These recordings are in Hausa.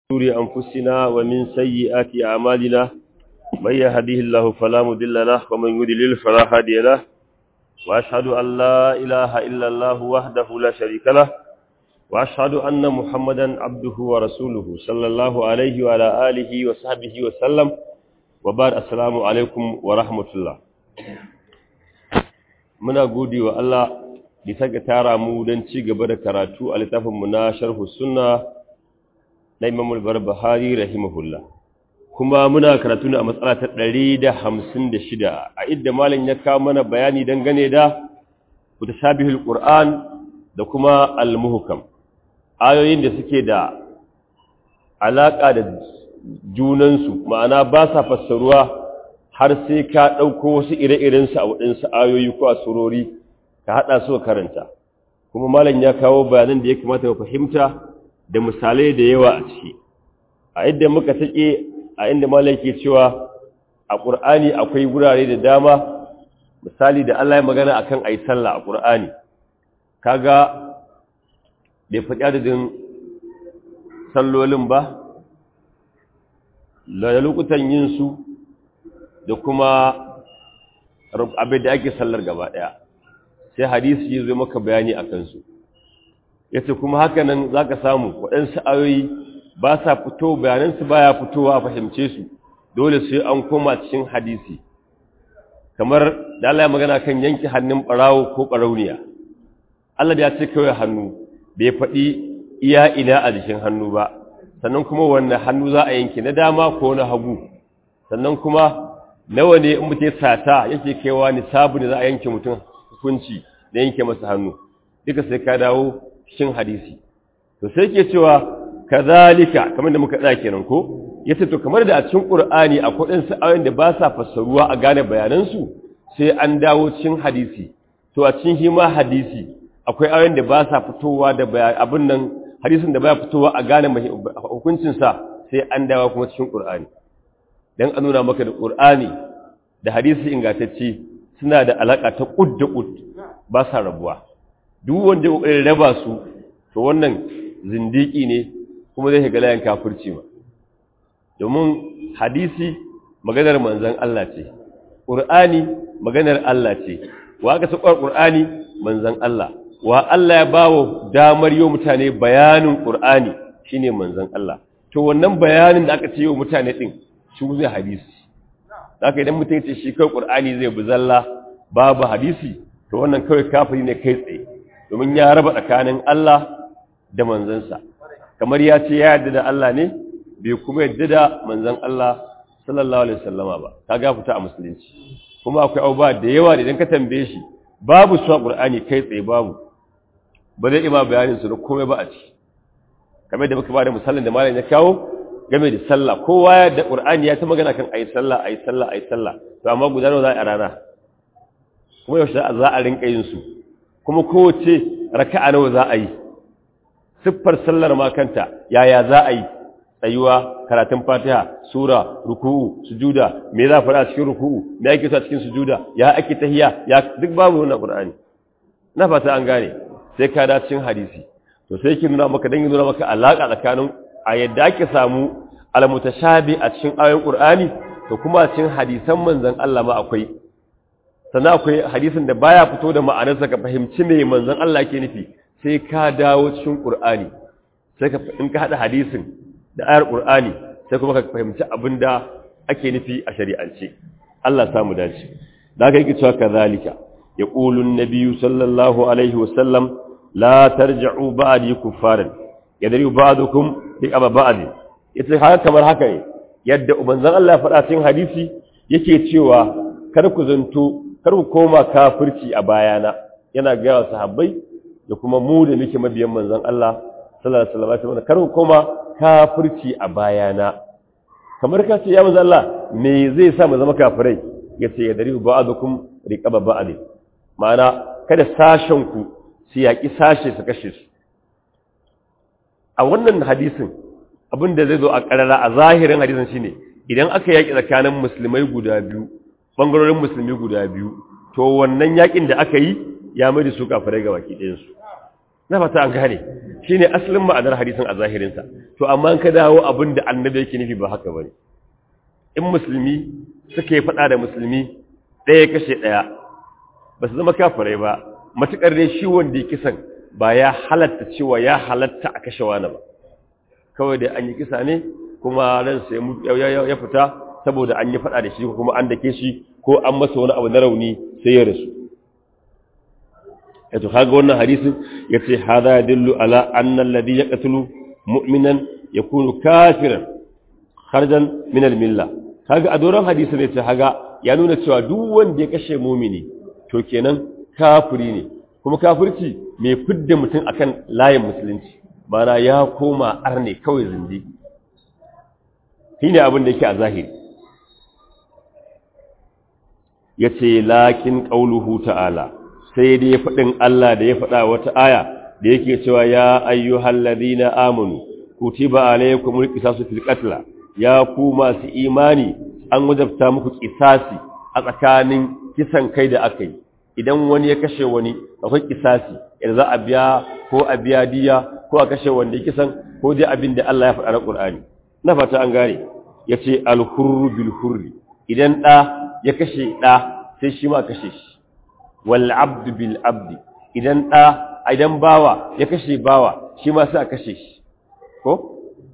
شرور أنفسنا ومن سيئات أعمالنا من يهديه الله فلا مضل له ومن يضلل فلا هادي له وأشهد أن لا إله إلا الله وحده لا شريك له وأشهد أن محمدا عبده ورسوله صلى الله عليه وعلى آله وصحبه وسلم وبعد السلام عليكم ورحمة الله muna gode wa Allah da saka tara mu don ci gaba da karatu a littafinmu na sharhu sunna na Imam al-Barbahari rahimahullah kuma muna karatu ne a matsala ta 156 a idda malam ya kawo mana bayani dangane da mutashabihul Qur'an da kuma al-muhkam ayoyin da suke da alaka da junansu ma'ana ba sa fassaruwa har sai ka ɗauko wasu ire-irensu a waɗansu ayoyi ko a surori ka haɗa su karanta kuma malam ya kawo bayanan da ya kamata ka fahimta da misalai da yawa a ciki a inda muka take a inda malam ke cewa a ƙur'ani akwai wurare da dama misali da Allah ya magana akan ayi sallah a ƙur'ani kaga bai faɗi adadin sallolin ba da lokutan yin su da kuma abin da ake sallar gaba ɗaya sai hadisi ya zo maka bayani a kansu ya ce kuma haka nan za ka samu waɗansu ayoyi ba sa fito bayanansu ba ya fitowa a fahimce su dole sai an koma cikin hadisi kamar da Allah ya magana kan yanke hannun ɓarawo ko ɓarauniya Allah da ya ce kawai hannu bai faɗi iya ina a jikin hannu ba sannan kuma wanne hannu za a yanke na dama ko na hagu sannan kuma nawa ne in mutum sata yake kaiwa ni sabu ne za a yanke mutum hukunci da yanke masa hannu duka sai ka dawo cikin hadisi to sai ke cewa kazalika kamar da muka tsaya kenan ko yace to kamar da a cikin qur'ani akwai ɗan sa'ayoyin da ba sa fassaruwa a gane bayanan su sai an dawo cikin hadisi to a cikin hima hadisi akwai ayoyin da ba sa fitowa da abin nan hadisin da baya fitowa a gane hukuncin sa sai an dawo kuma cikin qur'ani dan a nuna maka da ƙur'ani da hadisi ingantacce suna da alaƙa ta ƙud da ƙud ba sa rabuwa duk wanda ya ƙoƙarin raba su to wannan zindiki ne kuma zai shiga layin kafirci ma domin hadisi maganar manzon Allah ce ƙur'ani maganar Allah ce wa aka saukar ƙur'ani manzon Allah wa Allah ya bawo damar yau mutane bayanin ƙur'ani shine manzon Allah to wannan bayanin da aka ce yau mutane din shi zai hadisi haka idan mutum ce shi kai qur'ani zai buzalla babu hadisi to wannan kawai kafiri ne kai tsaye domin ya raba tsakanin Allah da manzansa kamar ya ce ya yarda da Allah ne bai kuma yarda da manzon Allah sallallahu alaihi wasallama ba kaga fita a musulunci kuma akwai abubuwa da yawa da idan ka tambaye shi babu su a qur'ani kai tsaye babu ba zai ima bayanin su da komai ba a ci kamar da muka ba da misalin da malam ya kawo game da sallah kowa ya da qur'ani ya ta magana kan ayi sallah ayi sallah ayi sallah to amma guda nawa za a rana kuma yaushe za a rinka yin su kuma kowace raka'a nawa za a yi siffar sallar ma kanta yaya za a yi tsayuwa karatun fatiha sura ruku'u sujuda me za fara cikin ruku'u me ake sa cikin sujuda ya ake tahiya ya duk babu wannan qur'ani na fata an gane sai ka da cikin hadisi to sai ki nuna maka dan nuna maka alaka tsakanin a yadda ake samu almutashabi a cikin ayoyin Qur'ani to kuma cikin hadisan manzon Allah ma akwai sannan akwai hadisin da baya fito da ma'anarsa ka fahimci me manzon Allah yake nufi sai ka dawo cikin Qur'ani sai ka in ka hada hadisin da ayar Qur'ani sai kuma ka fahimci abinda ake nufi a shari'ance Allah ya samu dace da haka yake cewa kazalika yaqulu an-nabiyyu sallallahu alaihi wasallam la tarji'u ba'di kuffaran yadri ba'dukum bi aba ba'd yace haka kamar haka ne yadda ubanzan Allah ya faɗa cikin hadisi yake cewa kar ku zanto kar ku koma kafirci a bayana yana ga sahabbai da kuma mu da muke mabiyan manzon Allah sallallahu alaihi wasallam kar ku koma kafirci a bayana kamar ka ce ya manzon Allah me zai sa mu zama kafirai yace yadri ba'dukum riqaba ba'd ma'ana kada sashen ku su yaki sashe su kashe su a wannan hadisin abin da zai zo a ƙarara a zahirin hadisin shine idan aka yaƙi tsakanin musulmai guda biyu ɓangarorin musulmi guda biyu to wannan yaƙin da aka yi ya mai da su kafirai ga baki ɗayansu na fata an gane shine asalin ma'anar hadisin a zahirinsa to amma ka dawo abin da annabi yake nufi ba haka bane in musulmi suka yi faɗa da musulmi ɗaya kashe ɗaya ba su zama kafirai ba matuƙar dai shi wanda ya kisan ba ya halatta cewa ya halatta a kashe wani ba kawai dai an yi kisa ne kuma ransa ya fita saboda an yi faɗa da shi kuma an dake shi ko an masa wani abu na rauni sai ya rasu yato kaga wannan hadisin yace hada yadullu ala anna alladhi yaqtulu mu'minan yakunu kafiran kharjan min al-milla kaga a doron hadisin ne ce haga ya nuna cewa duk wanda ya kashe mu'mini to kenan kafiri ne kuma kafirci mai fidda mutum akan layin musulunci mana ya koma arne kawai zindi shine abin da yake a zahiri yace lakin qauluhu ta'ala sai dai faɗin Allah da ya faɗa wata aya da yake cewa ya ayyuhal ladina amanu kutiba alaykumul qisasu fil qatl ya ku masu imani an wajabta muku qisasi a tsakanin kisan kai da aka yi idan wani ya kashe wani akwai qisasi idan za a biya ko a biya diya ko a kashe wanda ya kisan ko dai abin da Allah ya faɗa na Qur'ani na fata an gane yace al-hurru bil hurri idan da ya kashe da sai shi ma kashe shi wal abdu bil abdi idan da idan bawa ya kashe bawa shi ma sai a kashe shi ko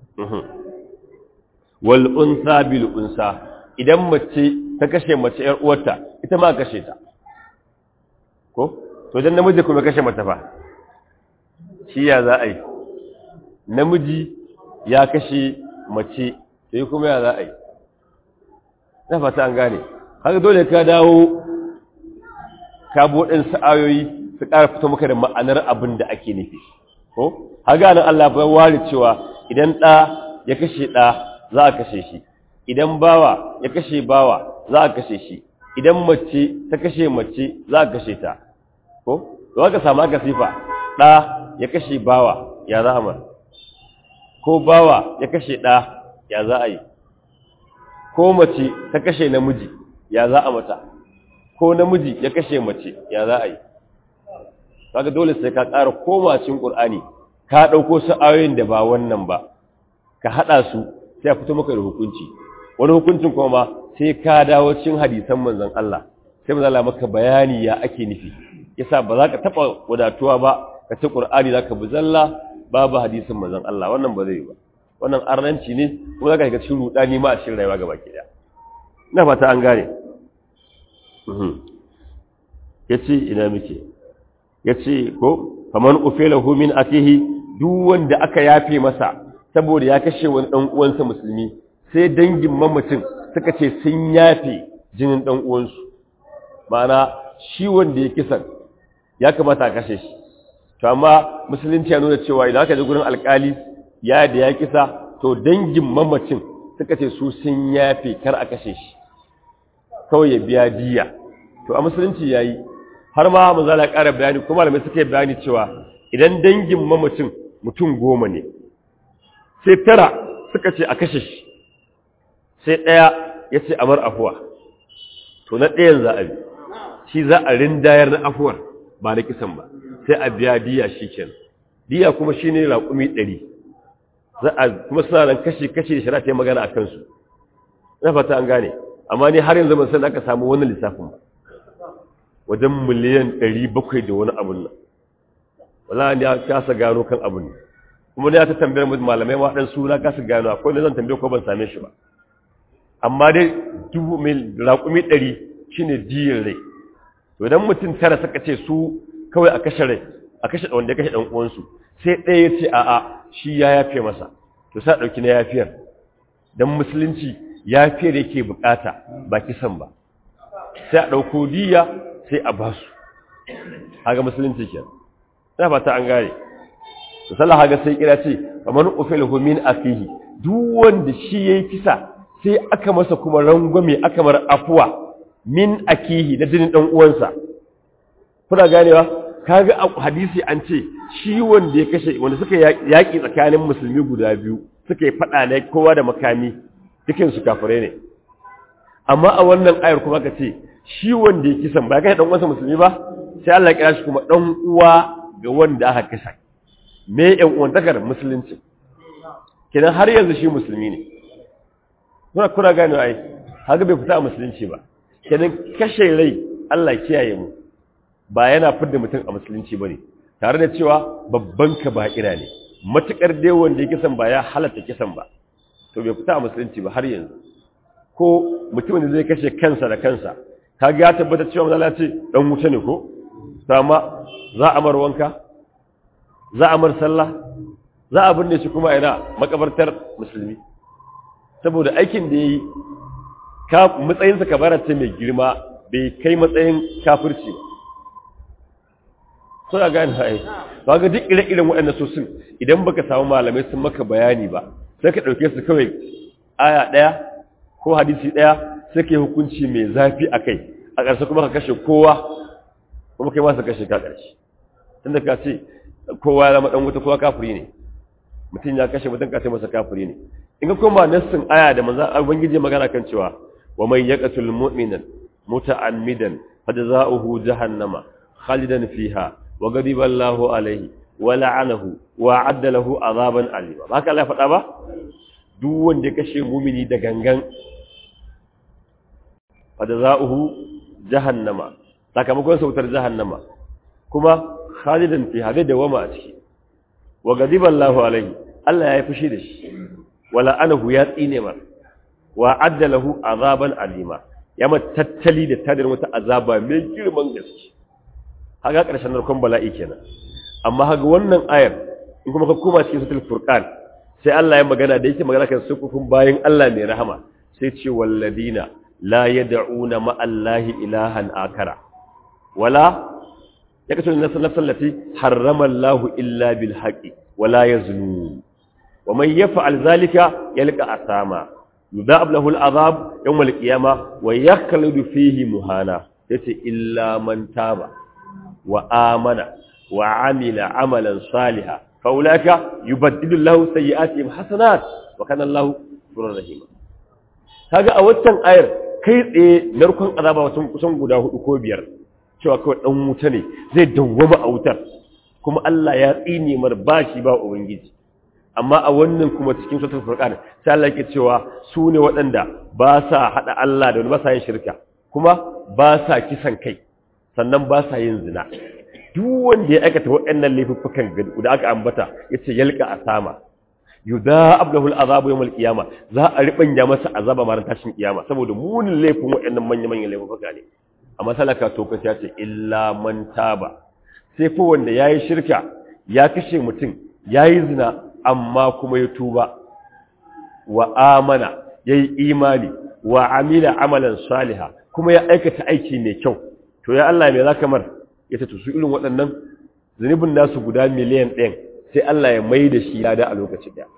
wal unsa bil unsa idan mace ta kashe mace yar uwarta ita ma kashe ta ko to idan namiji kuma kashe mata fa shi ya za a yi namiji ya kashe mace sai kuma ya za a yi na fata an gane haka dole ka dawo ka buɗin sa'ayoyi su ƙara fito maka da ma'anar abin da ake nufi ko haga nan Allah bai ware cewa idan ɗa ya kashe ɗa za a kashe shi idan bawa ya kashe bawa za a kashe shi idan mace ta kashe mace za a kashe ta ko za ka samu aka sifa ɗa ya kashe bawa ya za a mar ko bawa ya kashe ɗa ya za a yi ko mace ta kashe namiji ya za a mata ko namiji ya kashe mace ya za a yi kaga dole sai ka ƙara koma cikin Qur'ani ka dauko su ayoyin da ba wannan ba ka hada su sai a fito maka da hukunci wani hukuncin kuma ma sai ka dawo cikin hadisan manzon Allah sai manzon Allah maka bayani ya ake nufi yasa ba za ka taba wadatuwa ba ka ci Qur'ani zaka bi zalla babu hadisin manzon Allah wannan ba zai yi ba wannan arnanci ne kuma zaka ga cikin rudani ma a cikin rayuwa gaba ki daya ina fata an gane yace ina muke yace ko faman ufilahu min akihi duk wanda aka yafe masa saboda ya kashe wani dan uwansa musulmi sai dangin mamacin suka ce sun yafe jinin dan uwansu ma'ana shi wanda ya kisan ya kamata a kashe shi to amma musulunci ya nuna cewa idan aka je gurin alkali ya da ya kisa to dangin mamacin suka ce su sun yafe kar a kashe shi kawai ya biya diya to a musulunci yayi har ma manzo Allah ƙara bayani kuma malamai suka yi bayani cewa idan dangin mamacin mutum goma ne sai tara suka ce a kashe shi sai ɗaya ya ce amar afuwa to na ɗayan za a bi shi za a rindayar na afuwar ba na kisan ba sai a biya diya shi kenan diya kuma shi ne raƙumi ɗari za a kuma suna nan kashi-kashi da shari'a ta yi magana a kansu na fata an gane amma ni har yanzu ban san aka samu wani lissafin ba wajen miliyan ɗari bakwai da wani abun nan wala ne ya kasa gano kan abun ne kuma ne ya ta tambayar malamai ma ɗan suna kasa gano akwai da zan tambaye ko ban same shi ba amma dai dubu mil raƙumi ɗari shine diyin rai to idan mutum tara suka ce su kawai a kashe rai a kashe wanda ya kashe ɗan uwansu sai ɗaya ya ce a'a shi ya yafe masa to sai ɗauki na yafiyar don musulunci yafiyar yake bukata ba kisan ba sai a ɗauko diya sai a ba su haga musulunci ke na fata an gane to sallah haga sai kira ce kamar ufilahu min akihi duk wanda shi yayi kisa sai aka masa kuma rangwame aka mar afuwa min akihi na jinin dan uwansa kuna ganewa kaga a hadisi an ce shi wanda ya kashe wanda suka yaki tsakanin musulmi guda biyu suka yi fada ne kowa da makami dukin su kafirai ne amma a wannan ayar kuma ka ce shi wanda ya kisan ba kai dan uwansa musulmi ba sai Allah ya kira shi kuma dan uwa ga wanda aka kisa me yan uwantakar musulunci kenan har yanzu shi musulmi ne kuna kuna gane ai haka bai fita a musulunci ba kenan kashe rai Allah kiyaye mu ba yana fidda mutum a musulunci bane tare da cewa babban kaba'ira ne matukar dai wanda ya kisan ba ya halatta kisan ba to bai fita a musulunci ba har yanzu ko mutumin da zai kashe kansa da kansa kaga ya tabbata cewa manzo ce dan wuta ne ko amma za a mar wanka za a mar sallah za a binne shi kuma ina makabartar musulmi saboda aikin da yayi ka matsayinsa kabara ce mai girma bai kai matsayin kafirci ba suna gane ai ba ga duk ire-iren waɗannan sosin idan baka samu malamai sun maka bayani ba sai ka ɗauke su kawai aya ɗaya ko hadisi ɗaya sai ka yi hukunci mai zafi a kai a ƙarshe kuma ka kashe kowa kuma kai masu kashe ka ƙarshe tunda ka ce kowa ya zama ɗan wuta kowa kafiri ne mutum ya kashe mutum ka ce masa kafiri ne in ka koma nassin aya da manzan ubangiji magana kan cewa wa man yaqtul mu'minan muta'ammidan fajza'uhu jahannama khalidan fiha wa ghadiba Allahu alayhi wa la'anahu wa 'adda lahu 'adaban alima ba haka Allah ya faɗa ba duk wanda ya kashe mu'mini da gangan fajza'uhu jahannama sakamakon sautar jahannama kuma khalidan fiha da dawama a ciki wa ghadiba Allahu alayhi Allah ya yi fushi da shi wa la'anahu ya tsine mar wa 'adda lahu 'adaban alima ya ma tattali da tadar wata azaba mai girman gaske haga ƙarshen narkon bala'i kenan amma haga wannan ayar in kuma ka koma cikin sutul furqan sai Allah ya magana da yake magana kan sukufin bayan Allah mai rahama sai ce walladina la yad'una ma Allahi ilahan akara wala yakasu nafsan nafsan lati harrama Allah illa bil haqi wala yaznu wa man yaf'al zalika yalqa asama yudhab lahu al'azab yawm al-qiyama wa yakhludu fihi muhana yace illa man taba wa amana wa amila amalan salihan fa ulaka yubaddilu lahu sayyi'atihim hasanat wa kana Allahu ghafurur rahim kaga a waccan ayar kai tsaye narkon azaba wasu kusan guda hudu ko biyar cewa kawai dan wuta ne zai dawwama a wutar kuma Allah ya tsine mar bashi ba ubangiji amma a wannan kuma cikin suratul furqan sai Allah yake cewa su ne waɗanda ba sa hada Allah da wani ba sa yin shirka kuma ba sa kisan kai sannan ba sa yin zina duk wanda ya aikata waɗannan laifuffukan da aka ambata yace yalqa asama yudha'ab lahu al'azabu yawm al-qiyama za a ribanya masa azaba ma tashin kiyama saboda munin laifin waɗannan manyan manyan laifuffuka ne amma salaka to kace yace illa man taba sai fa wanda yayi shirka ya kashe mutum yayi zina amma kuma ya tuba wa amana ya yi imani wa amila amalan saliha kuma ya aikata aiki mai kyau to ya Allah mai zaka mar ya ta tusu irin waɗannan zunubin nasu guda miliyan ɗin sai Allah ya mai da shi lada a lokacin ɗaya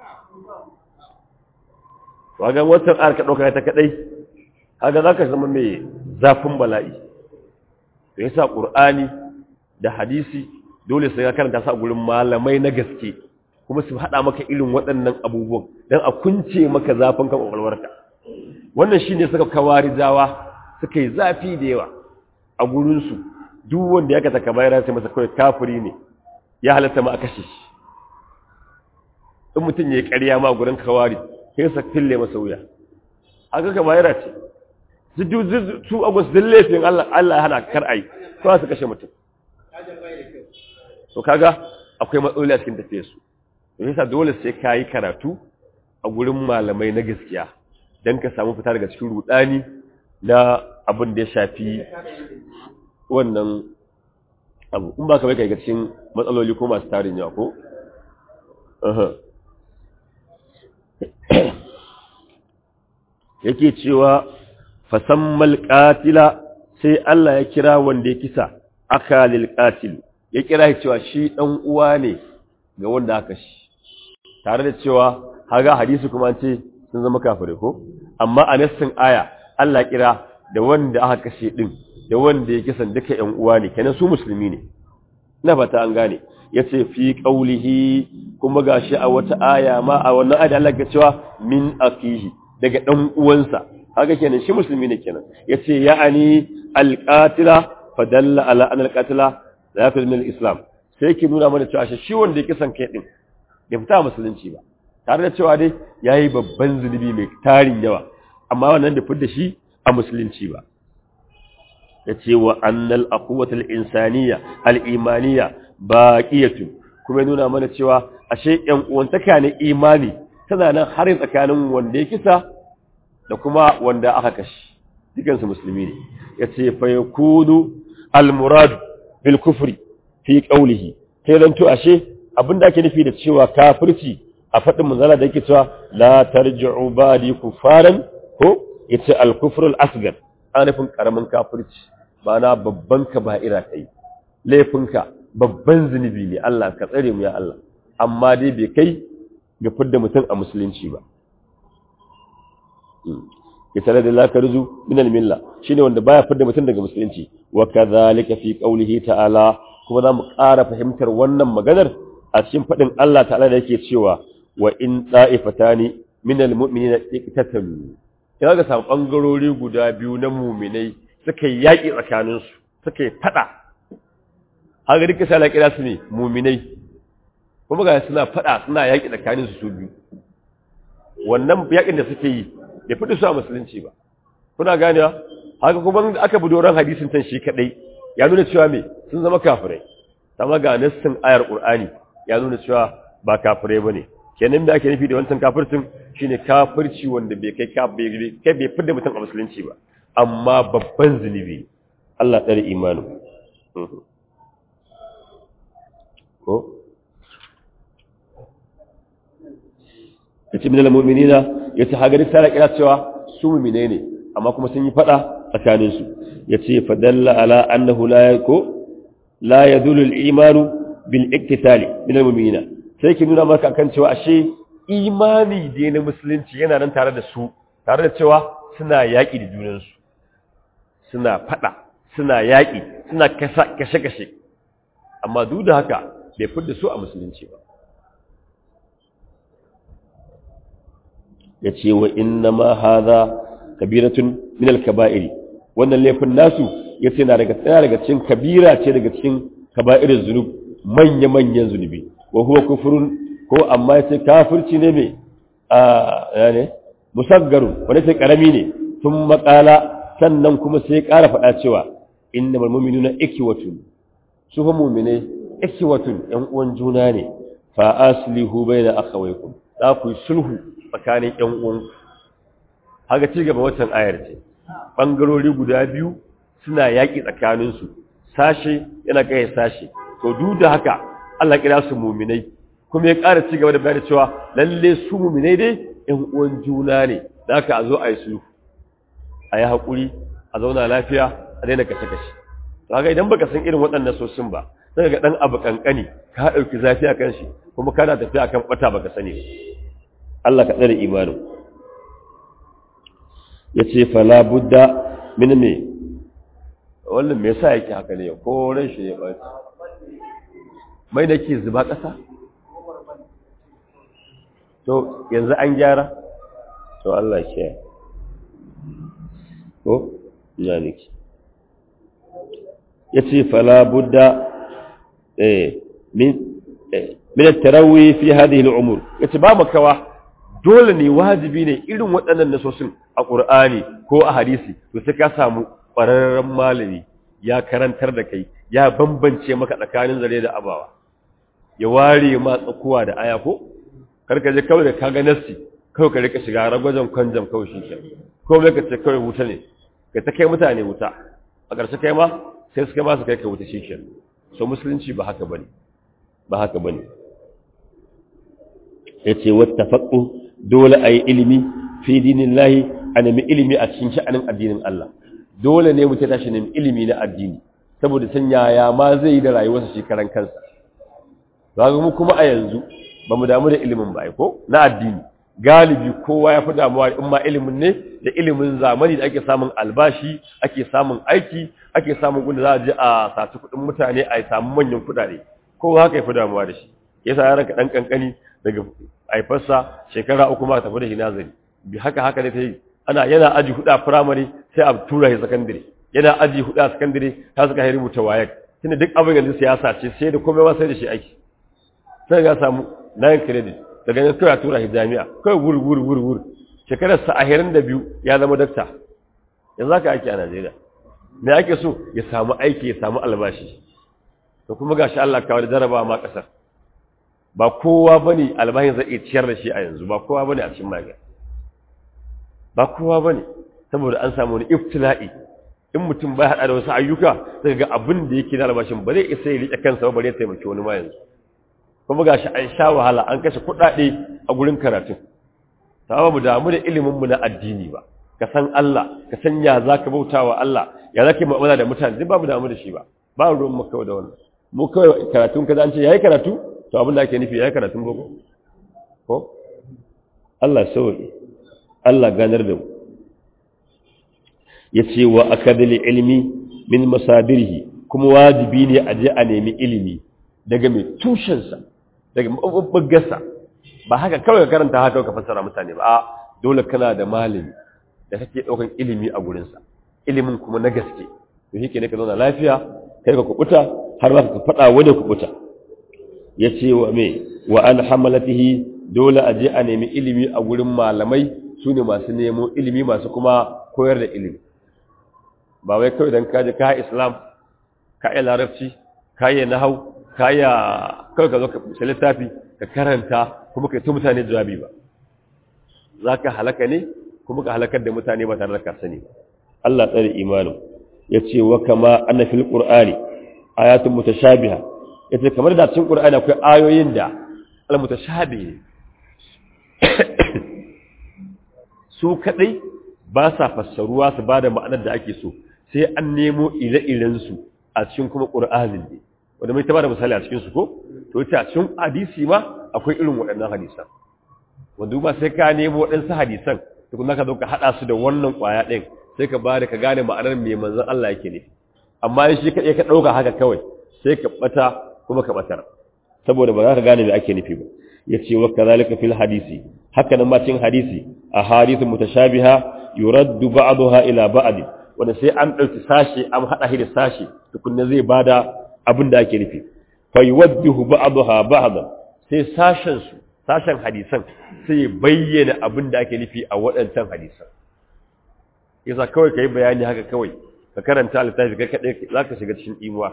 wagan watan ayar ka ɗauka ta kaɗai haka za ka zama mai zafin bala'i da yasa ƙur'ani da hadisi dole sai ka karanta sa gurin malamai na gaske kuma su haɗa maka irin waɗannan abubuwan don a kunce maka zafin kan ƙwaƙwalwarka wannan shi ne suka kawari zawa suka yi zafi da yawa a gurinsu duk wanda ya kata kamar sai masa kawai kafiri ne ya halatta ma a kashe shi in mutum ya yi ƙarya ma gurin kawari sai sa fille masa wuya haka kamar ce su agus din laifin Allah ya hana kar ai kawai su kashe mutum to kaga akwai matsaloli a cikin tafiyarsu yasa dole sai ka yi karatu a gurin malamai na gaskiya don ka samu fita daga cikin rudani na abin da ya shafi wannan abu in ba ka bai kai cikin matsaloli ko masu tarin yawa ko? yake cewa fasammal ƙatila sai Allah ya kira wanda ya kisa akalil ƙatil ya kira cewa shi ɗan uwa ne ga wanda aka shi tare da cewa haga hadisi kuma ce sun zama kafirai ko amma a nassin aya Allah kira da wanda aka kashe din da wanda ya kisan duka ƴan uwa ne kenan su musulmi ne ina fata an gane yace fi qaulihi kuma gashi a wata aya ma a wannan aya Allah ya cewa min akihi daga dan uwansa haka kenan shi musulmi ne kenan yace ya'ani alqatila fadalla ala an alqatila la yakul min islam sai yake nuna mana cewa shi wanda ya kisan kai din bai fita musulunci ba tare da cewa dai yayi babban zunubi mai tarin yawa amma wannan da fidda shi a musulunci ba yace wa annal aqwatul insaniya al-imaniyya baqiyatu kuma nuna mana cewa ashe yan uwantaka ne imani tana nan har tsakanin wanda ya kisa da kuma wanda aka kashi dukansu musulmi ne yace fa yakunu al-murad bil kufri fi qawlihi sai dan to ashe abinda ake nufi da cewa kafirci a fadin manzala da yake cewa la tarji'u ba'di kufaran ko yace al-kufr al-asghar ana nufin karamin kafirci ba na babban kaba'ira kai laifinka babban zunubi ne Allah ka tsare mu ya Allah amma dai bai kai ga fidda mutum a musulunci ba ya tare da lakarzu min al-milla shine wanda baya fidda mutum daga musulunci wa kadhalika fi qawlihi ta'ala kuma zamu ƙara fahimtar wannan maganar a cikin fadin Allah ta'ala da yake cewa wa in ta'ifatani min al-mu'minina iqtatalu ya ga sa bangarori guda biyu na mu'minai suka yi yaki tsakaninsu suka yi fada haka duka sai Allah kira su ne mu'minai kuma ga suna fada suna yaki tsakaninsu su biyu wannan yakin da suke yi bai fi su a musulunci ba kuna ganewa haka kuma aka bi doron hadisin tan shi kadai ya nuna cewa me sun zama kafirai amma ga nassin ayar qur'ani ya nuna cewa ba kafirai bane kenan da ake nufi da wancan kafircin shine kafirci wanda bai kai kai bai fi da mutum a musulunci ba amma babban zunubi Allah tsare imanu ko yace minal mu'minina yace hagari sai kira cewa su mu'mine ne amma kuma sun yi fada tsakanin su yace fadalla ala annahu la yako la yadullu al-iman bil iktitali minal mu'minina sai ki nuna maka kan cewa ashe imani da na musulunci yana nan tare da su tare da cewa suna yaki da junan su suna fada suna yaki suna kashe kashe amma duk da haka bai fidda su a musulunci ba ya ce wa inna ma haza kabiratun min al-kaba'iri wannan laifin nasu ya ce na daga tsaya daga cikin kabira ce daga cikin kaba'irin zunub manya-manyan zunubi wa huwa kufurun ko amma ya ce kafirci ne mai a ne musaggaru wanda ce karami ne sun makala sannan kuma sai ƙara faɗa cewa inna malmuminu na ikiwatun su fa mumine ikiwatun yan uwan juna ne fa aslihu bayna akhawaykum za ku yi sulhu tsakanin ‘yan uwanku. Haka ci gaba watan ayar ce, ɓangarori guda biyu suna yaƙi tsakaninsu, sashe yana kai sashe, to duk da haka Allah kira su muminai, kuma ya ƙara ci gaba da bayar cewa lalle su muminai dai ‘yan uwan juna ne, da haka a zo a yi sulhu, a yi haƙuri, a zauna lafiya, a daina kashe-kashe. To haka idan baka san irin waɗannan sosin ba, sai ga ɗan abu ƙanƙani, ka ɗauki zafi a kan shi, kuma kana tafiya kan ɓata baka sani ba. Allah ka tsare imanin ya ce fala budda min me wannan me yasa yake haka ne ko ran shi ne ba mai da ke zuba ƙasa to yanzu an gyara to Allah ke ko ya niki ya ce fala budda min min at-tarawih fi hadhihi al-umur yace ba makawa dole ne wajibi ne irin waɗannan nasosin a ƙur'ani ko a hadisi to sai ka samu ƙwararren malami ya karantar da kai ya bambance maka tsakanin zare da abawa ya ware ma tsakuwa da aya ko karka je kawai da ka ga nassi kawai ka rika shiga ragwajen kwanjam kawai shi ke ko mai ka ce kawai wuta ne ka ta kai mutane wuta a ƙarshe kai ma sai suka ma su kai ka wuta shi ke so musulunci ba haka bane ba haka bane yace wattafaqu dole ayi ilimi fi dinillahi a nemi ilimi a cikin sha'anin addinin Allah dole ne mutum tashi nemi ilimi na addini saboda san yaya ma zai yi da rayuwarsa shi karan kansa ga mu kuma a yanzu ba mu damu da ilimin ba ko na addini galibi kowa ya fi damuwa in ma ilimin ne da ilimin zamani da ake samun albashi ake samun aiki ake samun gunda za a je a saci kuɗin mutane a samu manyan kuɗaɗe kowa haka ya fi damuwa da shi yasa ya ranka ɗan ƙanƙani daga haifarsa shekara uku ma tafi da shi nazari bi haka haka ne ta yi ana yana aji hudu a firamare sai a tura shi sakandare yana aji hudu a sakandare ta suka yi rubuta wayek tunda duk abin yanzu siyasa ce sai da komai ma sai da shi aiki sai ga samu nine credit daga nan kawai tura shi jami'a kawai wuri wuri wuri wuri shekarar sa ahirin da biyu ya zama dakta yanzu haka ake a Najeriya me ake so ya samu aiki ya samu albashi to kuma gashi Allah kawai da jarabawa ma kasar ba kowa bane albashin zai iya ciyar da shi a yanzu ba kowa bane a cikin magana ba kowa bane saboda an samu wani iftila'i in mutum bai hada da wasu ayyuka zai ga abin da yake da albashin ba zai isa ya rike kansa ba bare ya taimaki wani ma yanzu kuma gashi an sha wahala an kashe kuɗaɗe a gurin karatun ta mu damu da ilimin mu na addini ba ka san Allah ka san ya zaka bautawa Allah ya zaka mu'amala da mutane duk ba mu damu da shi ba ba ruwan mu kawai da wannan mu kawai karatun kaza an ce yayi karatu to abin da ake nufi yayi karatun boko ko Allah sauri Allah ganar da mu yace wa akadil ilmi min masadirihi kuma wajibi ne a je a nemi ilimi daga mai tushensa daga mabubbugarsa ba haka kawai ka karanta haka ka fassara mutane ba a dole kana da malami da kake daukan ilimi a gurinsa ilimin kuma na gaske to shi ne ka zauna lafiya kai ka kubuta har ba ka faɗa wani kubuta ya ce wa me wa an hamalatihi dole a je a nemi ilimi a gurin malamai su ne masu nemo ilimi masu kuma koyar da ilimi ba wai kawai don kaji ka islam ka yi larabci ka yi nahau ka yi kawai ka zo ka littafi ka karanta kuma ka yi mutane jawabi ba za ka halaka ne kuma ka halakar da mutane ba tare da ka sani ba Allah tsare imanin ya ce wa kama ana fil qur'ani ayatun mutashabiha ya ce kamar da cikin qur'ani akwai ayoyin da al mutashabihi su kadai ba sa fassaruwa su ba da ma'anar da ake so sai an nemo ire-irensu a cikin kuma ƙur'anin ne wanda mai taba da misali a cikinsu ko to ita a cikin hadisi ma akwai irin waɗannan hadisan wanda ba sai ka nemo waɗansu hadisan tukuna ka zo ka haɗa su da wannan ƙwaya ɗin sai ka ba da ka gane ma'anar mai manzon Allah yake ne amma in shi kaɗai ka ɗauka haka kawai sai ka ɓata kuma ka ɓatar saboda ba za ka gane me ake nufi ba ya ce wa kazalika fil hadisi haka nan ma cikin hadisi a hadithun mutashabiha yuraddu ba'daha ila ba'd wanda sai an dauki sashi an hada shi da sashi tukunna zai bada abin da ake nufi fa yuwaddihu ba'daha ba'dan sai sashen su sashen hadisan sai bayyana abin da ake nufi a waɗancan hadisan yasa kawai kai bayani haka kawai ka karanta littafi kai kadai zaka shiga cikin imuwa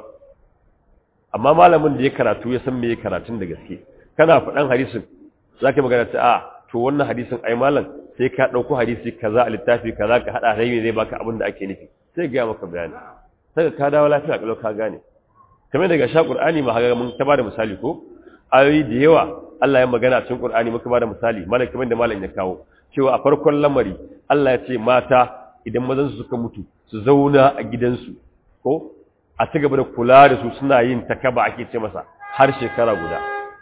amma malamin da ya karatu ya san me ya karatun da gaske kana faɗan hadisin zaka magana ta a to wannan hadisin ai malam sai ka ɗauko hadisi kaza a littafi kaza ka haɗa rai zai baka abin da ake nufi sai ga maka bayani sai ka dawo lafiya kalau ka gane kamar daga sha qur'ani ma haka mun ta bada misali ko ayoyi da yawa Allah ya magana cikin qur'ani muka bada misali malam kamar da malam ya kawo cewa a farkon lamari Allah ya ce mata idan mazan su suka mutu su zauna a gidansu ko a ci gaba da kula da su suna yin takaba ake ce masa har shekara guda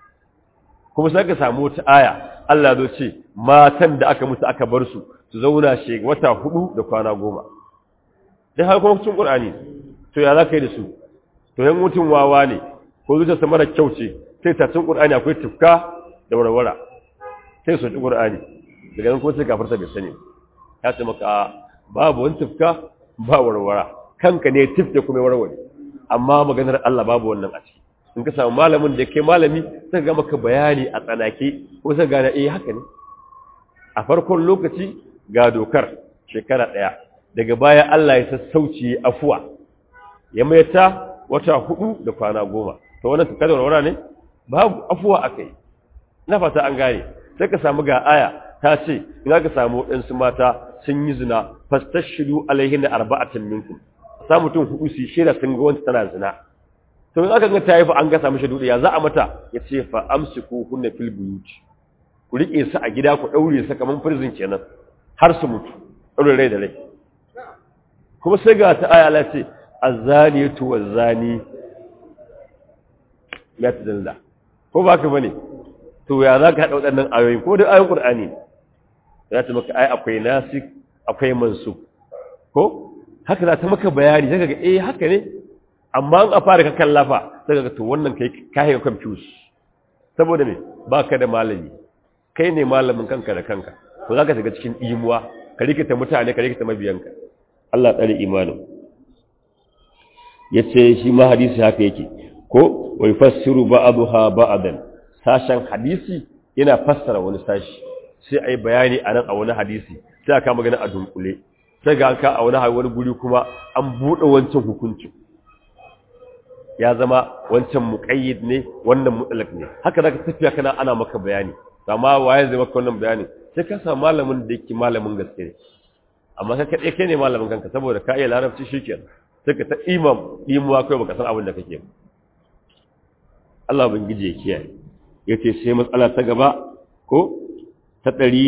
kuma sai ka samu wata aya Allah zo ce matan da aka mutu aka bar su su zauna she wata hudu da kwana goma dan har kuma cikin Qur'ani to ya za ka yi da su to yan mutum wawa ne ko zuciya sa mara kyau ce sai ta cikin Qur'ani akwai tufka da warwara sai su ci Qur'ani daga nan ko sai kafarta bai sani ya ce maka babu wani tufka ba warwara kanka ne tifte kuma warware amma maganar Allah babu wannan a ciki in ka samu malamin da ke malami sai ga maka bayani a tsanake ko sai gane eh haka ne a farkon lokaci ga dokar shekara daya daga baya Allah ya sassauci afuwa ya maita wata hudu da kwana goma to wannan tukar da warwara ne babu afuwa akai na fata an gane sai ka samu ga aya ta ce in ka samu waɗansu mata sun yi zina fastashidu alaihin arba'atan minkum sa mutum hudu su shira sun ga wanda tana zina to in aka ga ta yi fa an gasa mishi dudi ya za a mata ya ce fa amsiku hunna fil buyut ku rike su a gida ku daure su kaman prison kenan har su mutu daure rai da rai kuma sai ga ta aya Allah ce azaniyatu wazani la tadalla ko ba ka bane to ya za ka haɗa waɗannan ayoyin ko da ayoyin Qur'ani za ta maka ai akwai nasik akwai mansuk ko haka za ta maka bayani sai ga eh haka ne amma an a fara ka kallafa sai ga to wannan kai kai confuse saboda me baka da malami kai ne malamin kanka da kanka to zaka shiga cikin imuwa ka rikita mutane ka rikita mabiyanka Allah tsare imanin yace shi ma hadisi haka yake ko wa yufassiru ba'daha ba'dan sashen hadisi yana fassara wani sashi sai ai bayani a nan a wani hadisi sai aka magana a dunkule sai ga aka a wani wani guri kuma an bude wancan hukunci ya zama wancan muqayyid ne wannan mutlaq ne haka zaka tafiya kana ana maka bayani amma waye zai maka wannan bayani sai ka samu malamin da yake malamin gaske ne amma kai kadai kai ne malamin kanka saboda ka iya larabci shikenan sai ka ta imam imuwa kai baka san abin da kake ba Allah ubangiji ya kiyaye yace sai matsala ta gaba ko ta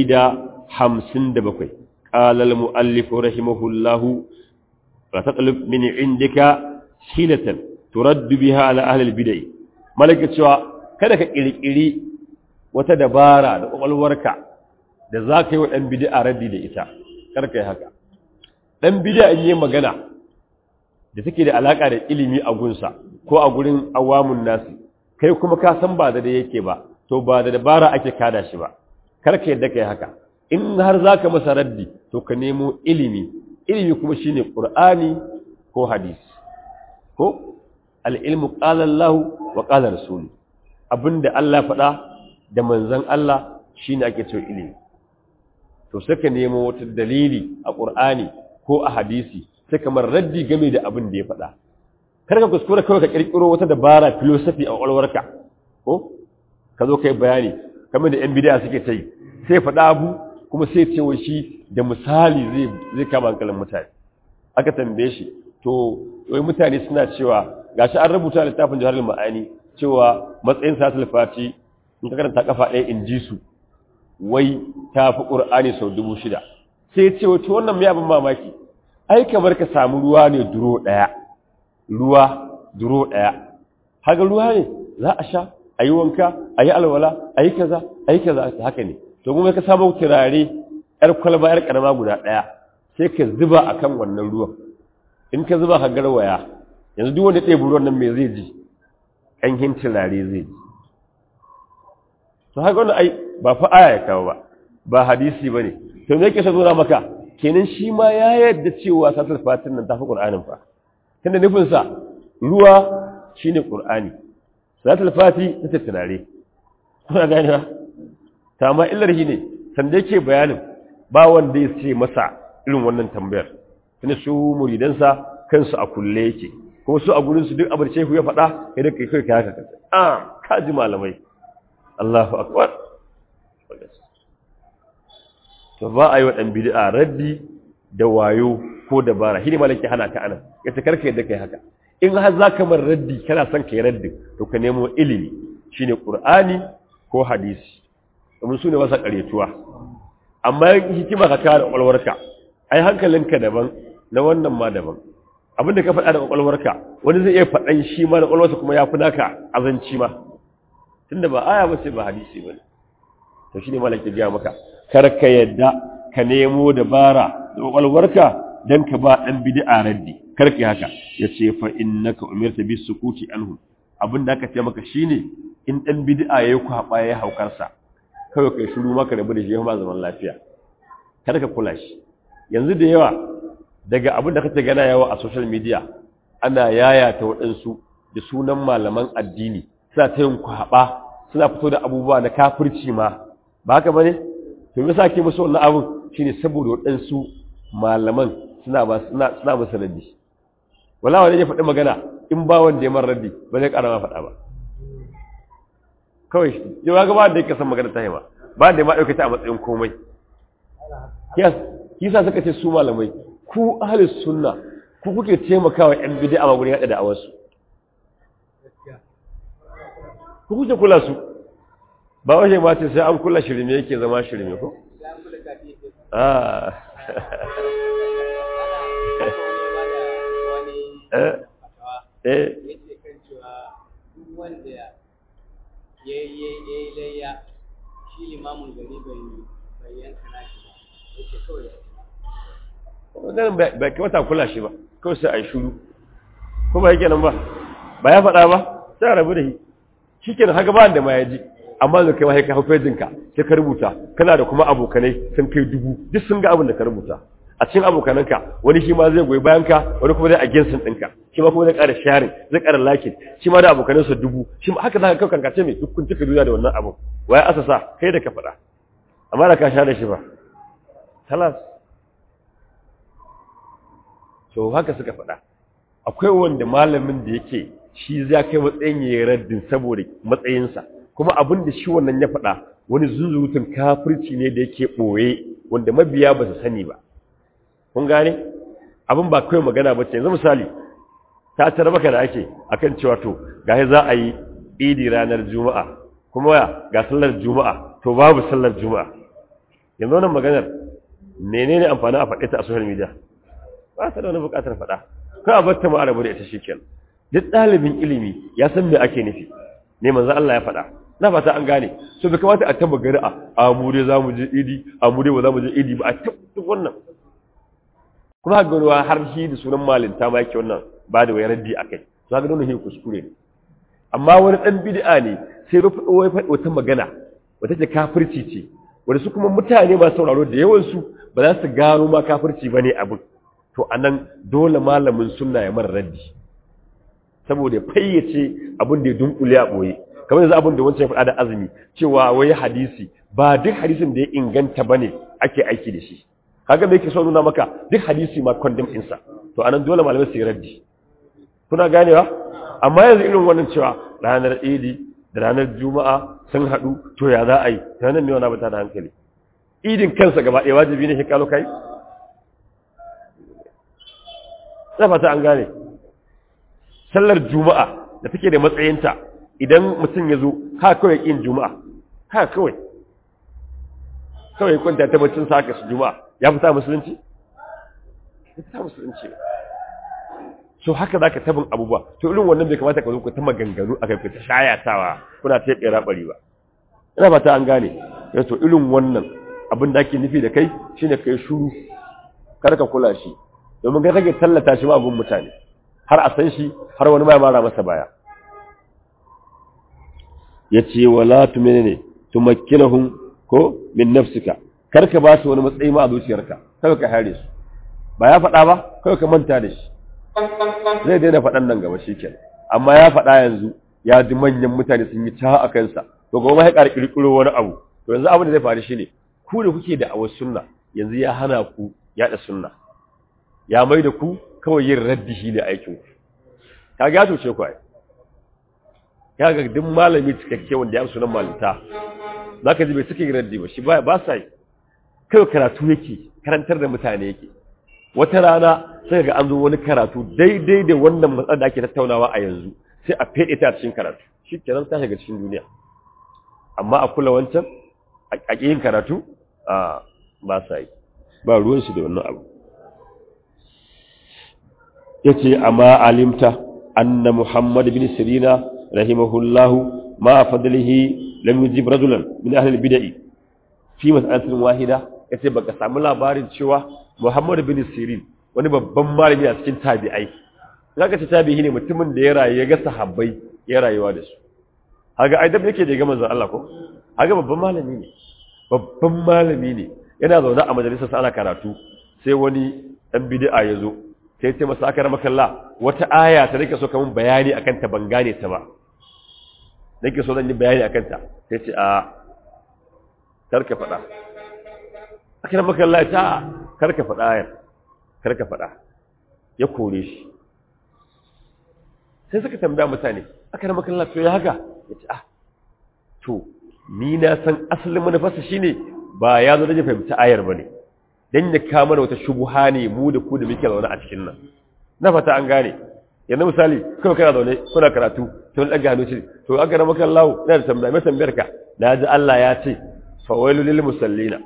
157 qala al muallif rahimahullah fa tatlub min indika hilatan turad biha ala ahli al bid'ah malaka cewa kada ka kirkiri wata dabara da kwakwalwarka da za ka yi wa ɗan bid'a raddi da ita kar ka yi haka ɗan bid'a in yi magana da take da alaka da ilimi a gunsa ko a gurin awamun nasi kai kuma ka san ba da da yake ba to ba da dabara ake kada shi ba kar ka yadda kai haka in har zaka masa raddi to ka nemo ilimi ilimi kuma shine qur'ani ko hadisi ko al-ilmu qala Allah wa qala rasul abinda Allah faɗa da manzon Allah shine ake cewa ilimi to sai ka nemo wata dalili a qur'ani ko a hadisi sai kamar raddi game da abin da ya faɗa kar ka kuskura kawai ka kirkiro wata dabara philosophy a ƙwaƙwalwarka ko ka zo kai bayani kamar da yan bid'a suke ta yi sai faɗa abu kuma sai ce shi da misali zai zai kama hankalin mutane aka tambaye shi to wai mutane suna cewa gashi an rubuta littafin jihar ma'ani cewa matsayin satul fati in ka karanta kafa ɗaya in ji su wai ta fi ƙur'ani sau dubu shida sai ce wato wannan mai abin mamaki ai kamar ka samu ruwa ne duro ɗaya ruwa duro ɗaya haka ruwa ne za a sha a yi wanka a yi alwala a yi kaza a yi kaza haka ne to kuma ka samu turare yar kwalba yar karama guda ɗaya sai ka zuba a kan wannan ruwan in ka zuba ka garwaya yanzu duk wanda ɗaya ruwan nan mai zai ji ƙanhin turare zai ji to haka wannan ai ba fa aya ya kawo ba ba hadisi ba ne to me yake sa nuna maka kenan shi ma ya yarda cewa satar fatin nan tafi qur'anin fa tunda nufin sa ruwa shine qur'ani satar fati ta turare kuna gane ba ta ma illar shi ne sanda yake bayanin ba wanda ya ce masa irin wannan tambayar tunda su muridansa kansu a kulle yake kuma su a gurin su duk abin shehu ya faɗa kai da kai kai ka haka ah kaji malamai Allahu akbar to ba a yi wa ɗan bid'a raddi da wayo ko dabara shi ne malaki hana ka anan ya ta karka yadda kai haka in har za ka mar raddi kana son ka yi raddi to ka nemo ilimi shine qur'ani ko hadisi domin su ne masa ƙaretuwa amma hikima ka kawo da ƙwaƙwalwarka ai hankalinka daban na wannan ma daban abinda ka faɗa da ƙwaƙwalwarka wani zai iya faɗan shi ma da ƙwaƙwalwarsa kuma ya fi naka azanci ma tunda ba aya ba sai ba hadisi ba ne to shine malaki ya maka kar ka yadda ka nemo dabara da kwakwalwarka dan ka ba dan bid'a raddi kar ka haka yace fa innaka umirta bis sukuti anhu abinda aka ce maka shine in dan bid'a yayi kwaba yayi haukar sa kawai kai shiru maka rabu da shi ma zaman lafiya kar ka kula shi yanzu da yawa daga abinda kake gana yawa a social media ana yayata waɗansu da sunan malaman addini suna ta yin kwaba suna fito da abubuwa na kafirci ma ba haka bane to me yasa ke musu wannan abun shine saboda waɗansu malaman suna ba suna suna musu raddi wala wani ya faɗi magana in ba wanda ya mar raddi ba zai ƙara ma faɗa ba kawai yau ga ba da yake san magana ta yi ba ba da ma ɗauke ta a matsayin komai yes kisa suka ce su malamai ku ahlus sunna ku kuke taimakawa yan bid'a a gurin hada da awarsu ku kuke kula su ba wajen ma ce sai an kula shirme yake zama shirme ko? ah eh wanda ya yi layya shi limamin gari bai yanka nashi ba yake kawai wannan bai kamata kula shi ba kawai sai a yi shuru ko ba yake nan ba ba ya faɗa ba sai a rabu da shi shi kenan haka ba da ma ya ji amma da kai ma ka hau fejinka sai ka rubuta kana da kuma abokanai sun kai dubu duk sun ga abin da ka rubuta a cikin abokananka wani shi ma zai goyi bayan ka wani kuma zai against ɗinka shi ma kuma zai ƙara sharing zai ƙara lakin shi ma da abokanansa dubu shi ma haka za ka kawo kankace mai duk kun cika duniya da wannan abun waye asasa kai da ka faɗa amma da ka sha da shi ba talas to haka suka faɗa akwai wanda malamin da yake shi za kai matsayin ya yi raddin saboda matsayinsa kuma abin da shi wannan ya faɗa wani zuzutun kafirci ne da yake ɓoye wanda mabiya ba su sani ba kun gane abin ba kawai magana ba ce yanzu misali ta tara maka da ake akan cewa to ga za a yi idi ranar juma'a kuma ga sallar juma'a to babu sallar juma'a yanzu wannan maganar menene amfani a faɗe ta a social media ba ta da wani buƙatar faɗa ko a bar ta ma arabu da ita shikenan duk ɗalibin ilimi ya san me ake nufi ne manzo Allah ya faɗa na fata an gane so bai kamata a tamba gari a a mu dai zamu je idi a mu dai ba zamu je idi ba a tabbata wannan kuma ga ruwa har shi da sunan malinta ma yake wannan ba da wayar raddi akai to ga don shi kuskure ne amma wani dan bid'a ne sai rufe wai faɗi wata magana wata ce kafirci ce wanda su kuma mutane ba sauraro da yawan su ba za su gano ma kafirci bane abin to anan dole malamin sunna ya mara raddi saboda fayyace abin da ya dunkule a boye kamar yanzu abin da wancan ya faɗa da azumi cewa wai hadisi ba duk hadisin da ya inganta bane ake aiki da shi kaga me yake so nuna maka duk hadisi ma condemn ɗinsa to anan dole malamai su yi raddi kuna ganewa amma yanzu irin wannan cewa ranar idi da ranar juma'a sun haɗu to ya za a yi ta nan ne wani abu ta da hankali idin kansa gaba ɗaya wajibi ne shi kalo kai na fata an gane sallar juma'a da take da matsayinta idan mutum ya zo ha kawai ƙin juma'a ha kawai kawai kwanta ta bacin sa su juma'a ya fita musulunci ya fita musulunci so haka za ka tabin abubuwa to irin wannan bai kamata ka zo ku ta maganganu a kai ta shayatawa kuna ta yi rabari ba ina fata an gane ya to irin wannan abin da ake nufi da kai shine kai shuru kar ka kula shi domin kai kake tallata shi ma abun mutane har a san shi har wani mai mara masa baya yace wala tumenene tumakkinahum ko min nafsika kar ka ba su wani matsayi ma a zuciyarka kawai ka hare su ba ya faɗa ba kawai ka manta da shi zai daina faɗan nan gaba shikenan amma ya faɗa yanzu ya ji manyan mutane sun yi ta a kansa to gobe ya ƙara ƙirƙiro wani abu to yanzu abin da zai faru shine ku da kuke da awar sunna yanzu ya hana ku yaɗa sunna ya mai da ku kawai yin raddi shi ne aikin ku ka ga to ce ku ai ya ga duk malami cikakke wanda ya sunan malinta zaka ji bai suke yin raddi ba shi ba ba sa yi kawai karatu yake karantar da mutane yake wata rana sai ga an zo wani karatu daidai da wannan matsalar da ake tattaunawa a yanzu sai a fede ta cikin karatu shi kenan ta shiga cikin duniya amma a kula wancan a yin karatu a ba sa yi ba ruwan shi da wannan abu yace amma alimta anna muhammad bin sirina rahimahullahu ma fadlihi lam yujib rajulan min ahli al-bid'ah fi mas'alatin wahida yace baka samu labarin cewa muhammad bin sirin wani babban malami a cikin tabi'ai zaka ce tabi'i ne mutumin da ya rayu ya ga sahabbai ya rayuwa da su haga ai dab yake da ga manzon Allah ko haga babban malami ne babban malami ne yana zaune a majalisar sa ana karatu sai wani dan bid'a ya zo sai ce masa aka rama kalla wata aya ta nake so kamun bayani akan ta ban gane ta ba nake so zan yi bayani akan ta sai ce a karka faɗa aka rama kalla ta karka faɗa ayar karka faɗa ya kore shi sai suka tambaya mutane aka rama kalla to ya haka ya ce ah to ni na san asalin manufarsa shine ba ya zo da fahimci ayar ba ne don ya kama da wata shubuha ne mu da ku da muke zaune a cikin nan na fata an gane yanzu misali kawai kana zaune kuna karatu to wani ɗaga hannu ce to aka rama kan lawo ina da tambaya mai tambayar ka na ji Allah ya ce fawailu lil musallina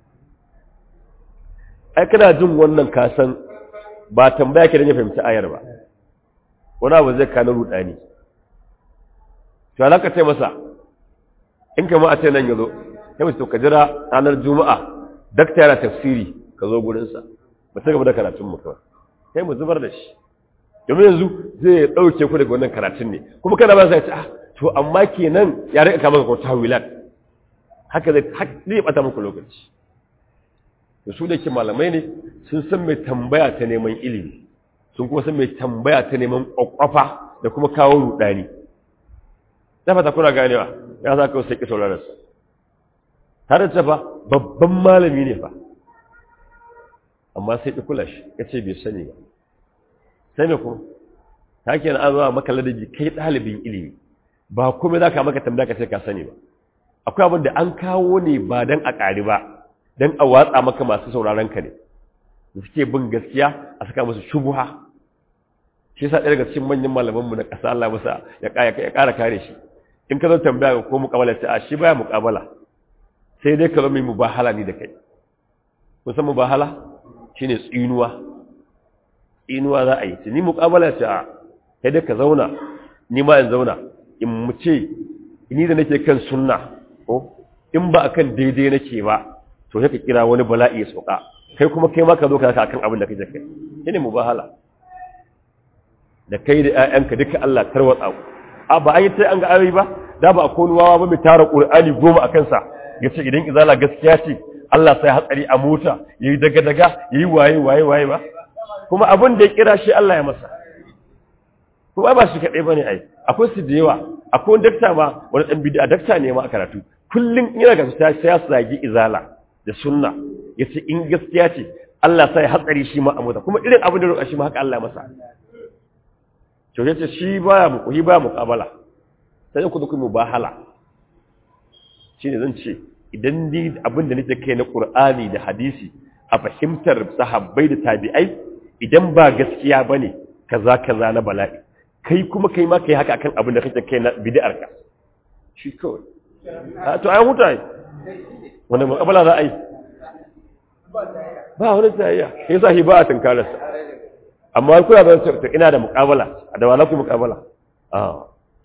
ai kana jin wannan kasan ba tambaya ke don ya fahimci ayar ba wani abu zai kana rudani to alaka ce masa in kama a ce nan ya zo ya mace to ka jira ranar juma'a dakta yana tafsiri ka zo gurinsa ba ta gaba da karatun mu kawai sai mu zubar da shi domin yanzu zai ɗauke ku daga wannan karatun ne kuma kana ba sai ce ah to amma kenan ya rika kama ka tawilat haka zai zai bata muku lokaci da su da ke malamai ne sun san mai tambaya ta neman ilimi sun kuma san mai tambaya ta neman kwakwafa da kuma kawo rudani ta fata kuna ganewa ya za ka wasu ƙi saurararsa tare da fa babban malami ne fa amma sai ɗi kula shi ya ce bai sani ba sai mai kuma ta ke na zuwa maka ladabi kai ɗalibin ilimi ba kuma za ka maka tambaya ka ce ka sani ba akwai abin da an kawo ne ba don a ƙari ba don a watsa maka masu sauraron ka ne da suke bin gaskiya a saka musu shubuha shi yasa ɗaya daga cikin manyan malamanmu na ƙasa Allah masa ya ƙara kare shi in ka zo tambaya ko muƙabala ta a shi baya muƙabala sai dai ka zo mai mubahala ni da kai kun san mubahala shine tsinuwa tsinuwa za a yi ni muƙabala ce a sai dai ka zauna ni ma in zauna in mu ce ni da nake kan sunna ko in ba akan daidai nake ba to sai ka kira wani bala'i ya sauka kai kuma kai ma ka zo ka akan abin da kake kai shine mubahala da kai da ƴaƴanka duka Allah tarwatsa ku a ba an yi sai an ga ayoyi ba da ba akwai wawa ba mai tara Qur'ani goma akan sa yace idan izala gaskiya ce Allah sai hatsari a mota yayi daga daga yayi waye waye waye ba kuma abin da ya kira shi Allah ya masa kuma ba shi kadai bane ai akwai su da yawa akwai wani dakta ma wani dan bid'a dakta ne ma a karatu kullun ina ga sai ya sagi izala da sunna yace in gaskiya ce Allah sai hatsari shi ma a mota kuma irin abin da roƙa shi ma haka Allah ya masa to yace shi baya mu shi baya muqabala sai ku duku mubahala shine zan ce idan ni abin da nake kai na Qur'ani da hadisi a fahimtar sahabbai da tabi'ai idan ba gaskiya bane kaza kaza na bala'i kai kuma kai ma kai haka akan abin da kake kai na bid'ar ka shi kawai a to ai huta wanda muqabala za a yi ba wani tsayayya yasa shi ba a tunkararsa amma kuna zan to ina da muqabala da wala ku muqabala ah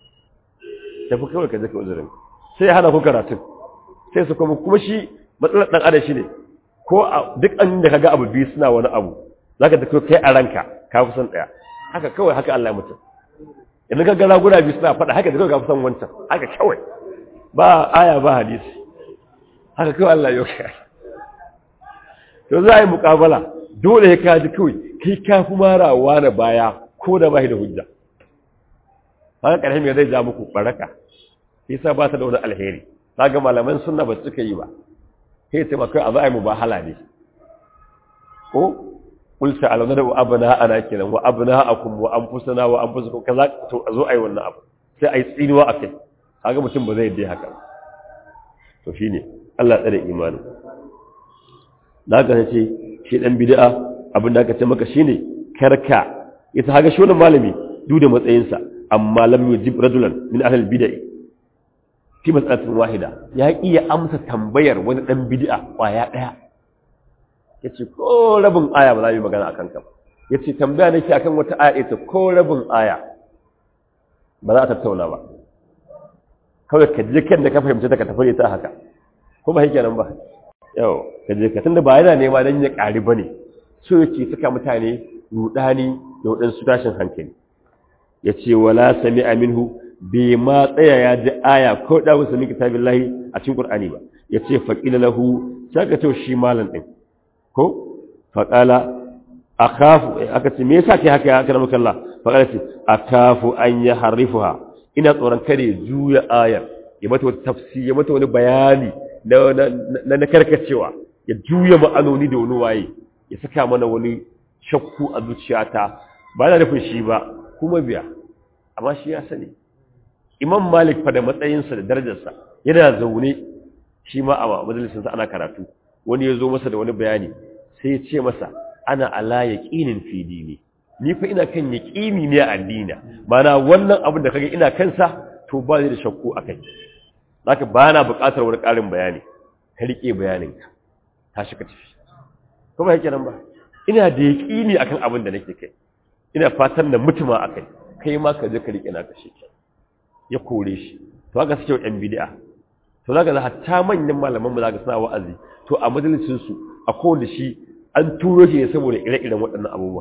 tafi kawai ka je ka uzurin sai hana ku karatu sai su kuma kuma shi matsalar dan adam shine ko duk an da kaga abu biyu suna wani abu zaka ta kai a ranka ka fi son daya haka kawai haka Allah ya mutum idan ka ga raguna biyu suna faɗa haka da kawai ka fi son wancan haka kawai ba aya ba hadisi haka kawai Allah ya kai to za a yi muƙabala dole ya kaji kawai kai ka fi marawa na baya ko da ba da hujja haka ƙarfi mai zai ja muku baraka yasa ba ta da wani alheri ga malaman sunna ba suka yi ba sai ce maka a za a yi mubahala ne ko qul ta'aluna da abna ana kenan wa abna'akum wa anfusana wa anfusukum kaza to a zo ayi wannan abu sai ayi tsinuwa akai kaga mutum ba zai yi haka to shine Allah tsare imani da haka ce shi dan bid'a abin da aka ce maka shine karka ita haga shi wannan malami duk da matsayinsa amma lam yujib rajulan min ahli bid'ah fi mas'alatin wahida ya iya amsa tambayar wani dan bid'a kwaya daya yace ko rabin aya ba za mu magana akan ka yace tambaya nake akan wata aya ita ko rabin aya ba za a tattauna ba kawai ka je kan da ka fahimci ta ka tafi ta haka ko ba yake nan ba yau ka je ka tunda ba yana nema dan ya ƙari bane so yake saka mutane rudani da waɗansu tashin hankali yace wala sami'a minhu bai ma tsaya ya ji aya ko da wasu min kitabillahi a cikin qur'ani ba yace faqila lahu saka to shi malam din ko faqala akhafu aka ce me yasa kai haka ya kana maka Allah faqala ce akafu an yahrifuha ina tsoron kare juya ayar ya mata wata tafsiri ya mata wani bayani na na karkacewa ya juya ma'anoni da wani waye ya saka mana wani shakku a zuciyata ba na nufin shi ba kuma biya amma shi ya sani imam malik fa da matsayinsa da darajarsa yana zaune shi ma a majalisinsa ana karatu wani ya zo masa da wani bayani sai ya ce masa ana ala yaqinin fi dini ni fa ina kan yaqini ne a addina mana wannan abin da kage ina kansa to ba zai da shakku akai zaka ba na buƙatar wani ƙarin bayani ka rike bayaninka tashi ka tafi kuma yake nan ba ina da yaqini akan abin da nake kai ina fatan da mutuma akai kai ma ka je ka rike naka shi ya kore shi to haka suke yan bid'a to zaka ga hatta manyan malaman mu zaka suna wa'azi to a majalisin su a kowanne shi an turo shi ne saboda ire-iren waɗannan abubuwa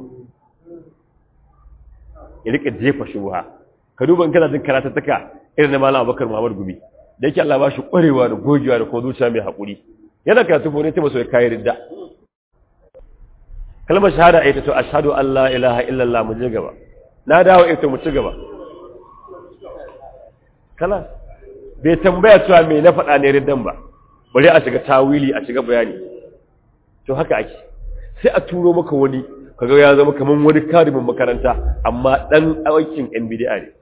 ya rika jefa shubha ka duba in kana jin karatattaka irin na malam Abubakar Muhammad Gumi da yake Allah ba shi ƙwarewa da gogewa da kuma zuciya mai haƙuri yana karatu ko ne ta maso ya kayi ridda kalmar shahada ita to ashhadu an la ilaha illallah mu je gaba na dawo ita mu ci gaba kala bai tambaya cewa me na faɗa ne riddan ba bari a shiga tawili a shiga bayani to haka ake sai a turo maka wani kaga ya zama kaman wani karimin makaranta amma dan aikin yan bid'a ne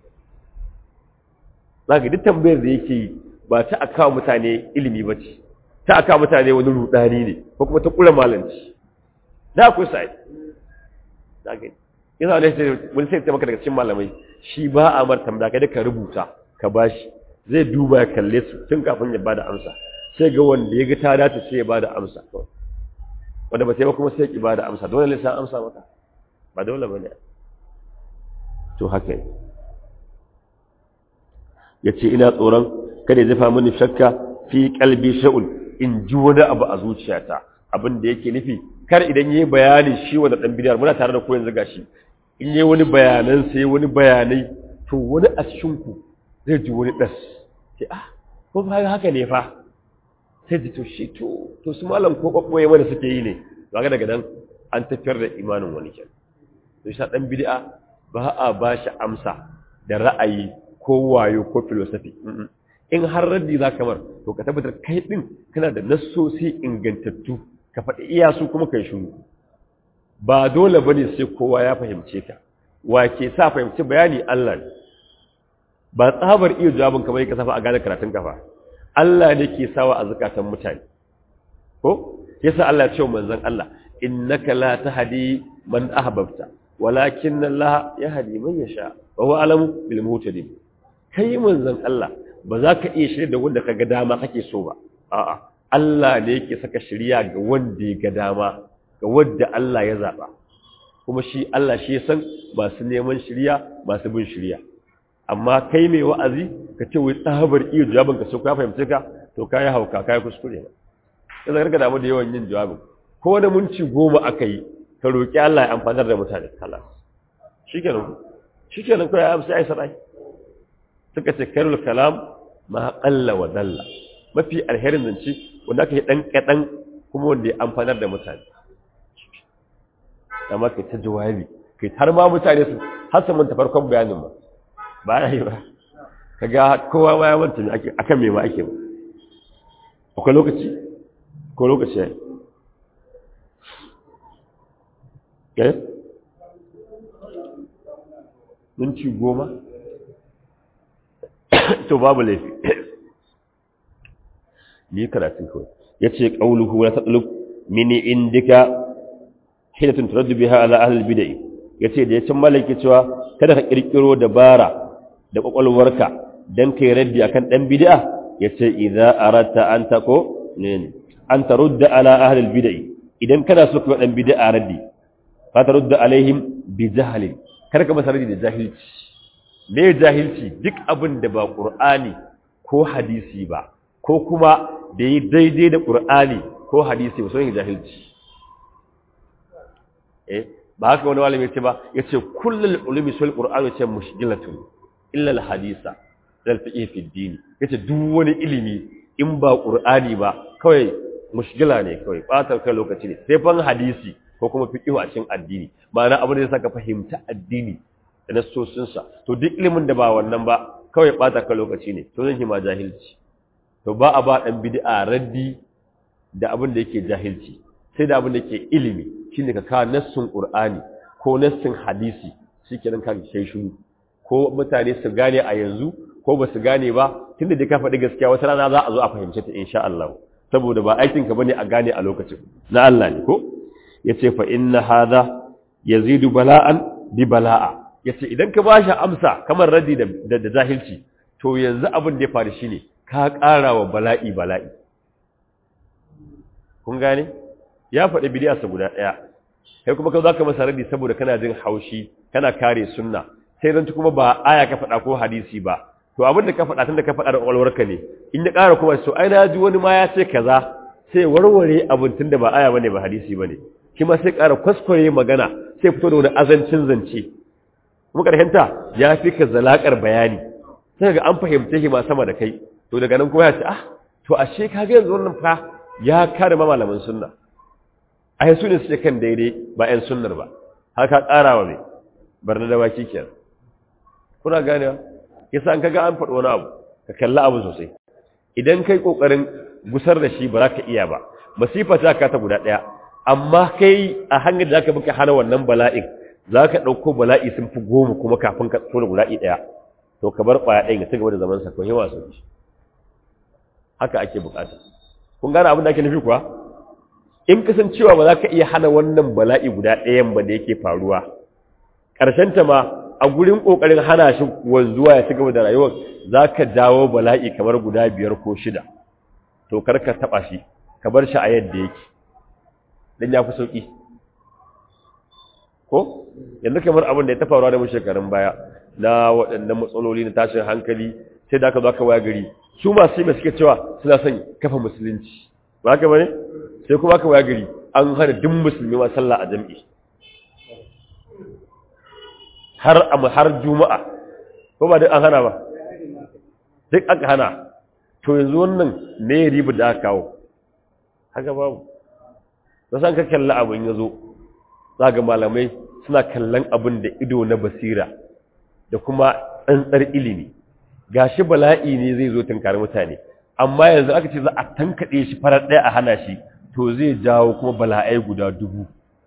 zaka duk tambayar da yake yi ba ta aka mutane ilimi bace ta aka mutane wani rudani ne ko kuma ta kula malanci da akwai sai zaka yana da sai wani sai ta maka daga cikin malamai shi ba a mar tambaya kai da ka rubuta ka bashi zai duba ya kalle su tun kafin ya bada amsa sai ga wanda ya ga ta dace sai ya bada amsa wanda ba sai ba kuma sai ki bada amsa dole ne sai amsa maka ba dole bane to haka yace ina tsoron kada ya zafa mini shakka fi qalbi sha'ul in ji wani abu a zuciyata abin da yake nufi kar idan yayi bayani shi wanda dan bidiyar muna tare da ku yanzu gashi in yayi wani bayanan sai wani bayanai to wani a cikin ku zai ji wani das sai ah ko fa haka ne fa sai ji to shi to to su malam ko babboye mana suke yi ne kaga daga nan an tafiyar da imanin wani kenan to shi dan bid'a ba a ba shi amsa da ra'ayi ko wayo ko philosophy in har raddi za kamar to ka tabbatar kai din kana da nassosi ingantattu ka faɗi iya su kuma kai shiru ba dole bane sai kowa ya fahimce ka wa ke sa fahimci bayani Allah ne ba tsabar iya jawabin kamar ka safa a gane karatun kafa Allah ne ke sawa a zakatan mutane ko yasa Allah ya ce manzon Allah innaka la tahdi man ahbabta walakin Allah yahdi man yasha wa huwa alamu bil muhtadin kai manzon Allah ba za ka iya shirya da wanda kaga dama kake so ba a'a Allah ne yake saka shiriya ga wanda ya ga dama ga wanda Allah ya zaba kuma shi Allah shi ya san masu neman shiriya masu bin shiriya amma kai mai wa'azi ka ce wai tsabar iya jawabin ka so ka fahimce ka to kai hauka kai kuskure ba yanzu ka damu da yawan yin jawabin ko da munci goma aka yi ka roki Allah ya amfanar da mutane kala shikenan shikenan kai amsa ai sarai suka ce karul kalam ma qalla wa dalla mafi alherin zance wanda aka yi dan kadan kuma wanda ya amfanar da mutane amma kai ta jawabi kai har ma mutane su har mun ta farkon bayanin ma ba ya yi ba kaga kowa ma ya manta ake akan me ma ake ba akwai lokaci ko lokaci ya yi minti goma to babu laifi ni karatun kawai ya ce ƙauluhu wani tattaluk mini indika hidatun turaddu biha ala ahlul bid'ah yace da yacin malaki cewa kada ka kirkiro dabara da kwakwalwarka dan kai raddi akan dan bid'a yace idza aratta an taqo ne an tarudda ala ahlul bid'ah idan kana so ka dan bid'a raddi fa tarudda alaihim bi jahlin kada ka masa raddi da jahilci me jahilci duk abin da ba qur'ani ko hadisi ba ko kuma da yi daidai da qur'ani ko hadisi ba sai jahilci eh ba haka wani malami ce ba yace kullul ulumi sul qur'ani yace mushkilatun illa al hadisa dal fiqh fi din yace duk wani ilimi in ba qur'ani ba kawai mushkila ne kawai batar kai lokaci ne sai fan hadisi ko kuma fiqh a cikin addini ma'ana abin da zai saka fahimta addini da nassosin sa to duk ilimin da ba wannan ba kawai bata kai lokaci ne to zan ma jahilci to ba a ba dan bid'a raddi da abin da yake jahilci sai da abin da yake ilimi shine ka kawo nassin Qur'ani ko nassin hadisi shikenan ka kai shiru ko mutane su gane a yanzu ko ba su gane ba tunda dai ka faɗi gaskiya wata rana za a zo a fahimce ta insha Allah saboda ba aikin ka bane a gane a lokacin na Allah ne ko yace fa inna hadha yazidu bala'an bi bala'a yace idan ka bashi amsa kamar radi da da jahilci to yanzu abin da ya faru shine ka ƙara wa bala'i bala'i kun gane ya faɗi bidiyarsa guda ɗaya kai kuma ka za ka masa radi saboda kana jin haushi kana kare sunna sai zan kuma ba aya ka faɗa ko hadisi ba to abin da ka faɗa tun da ka faɗa da ƙwaƙwalwarka ne in ya ƙara kuma so ai na ji wani ma ya ce kaza sai warware abin tun da ba aya bane ba hadisi bane shi ma sai ƙara kwaskware magana sai fito da wani azancin zance kuma ƙarshenta ya fi ka zalaƙar bayani sai ga an fahimce shi ma sama da kai to daga nan kuma ya ce ah to ashe ka ga yanzu wannan fa ya kare ma malaman sunna ai su ne suke kan daidai ba 'yan sunnar ba haka ƙarawa mai bar na dawaki kenan kuna gane yasa an kaga an faɗi wani abu ka kalli abu sosai idan kai kokarin gusar da shi ba za ka iya ba masifa ta ka ta guda ɗaya amma kai a hanyar da zaka muka hana wannan bala'in za ka ɗauko bala'i sun fi goma kuma kafin ka tsoro guda'i ɗaya to ka bar ƙwaya ɗaya ya ci gaba da zaman sa ko yawa sauki haka ake bukata kun gane abin da ake nufi kuwa in kasancewa ba za ka iya hana wannan bala'i guda ɗayan ba da yake faruwa ta ma a gurin ƙoƙarin hana shi wanzuwa ya ci gaba da rayuwar za ka jawo bala'i kamar guda biyar ko shida to kar ka taɓa shi ka bar shi a yadda yake don ya fi sauƙi ko yanzu kamar abin da ya ta faruwa da mu shekarun baya na waɗannan matsaloli na tashin hankali sai da aka zo aka waya gari su masu yi suke cewa suna son kafa musulunci ba haka bane sai kuma aka waya gari an hana duk musulmi ma sallah a jam'i har har juma'a ko ba duk an hana ba duk aka hana to yanzu wannan ne riba da aka kawo haka babu da san ka kalla abin ya zo za ga malamai suna kallon abin da ido na basira da kuma tsantsar ilimi gashi bala'i ne zai zo tunkari mutane amma yanzu aka ce za a tankaɗe shi farar ɗaya a hana shi to zai jawo kuma bala'ai guda dubu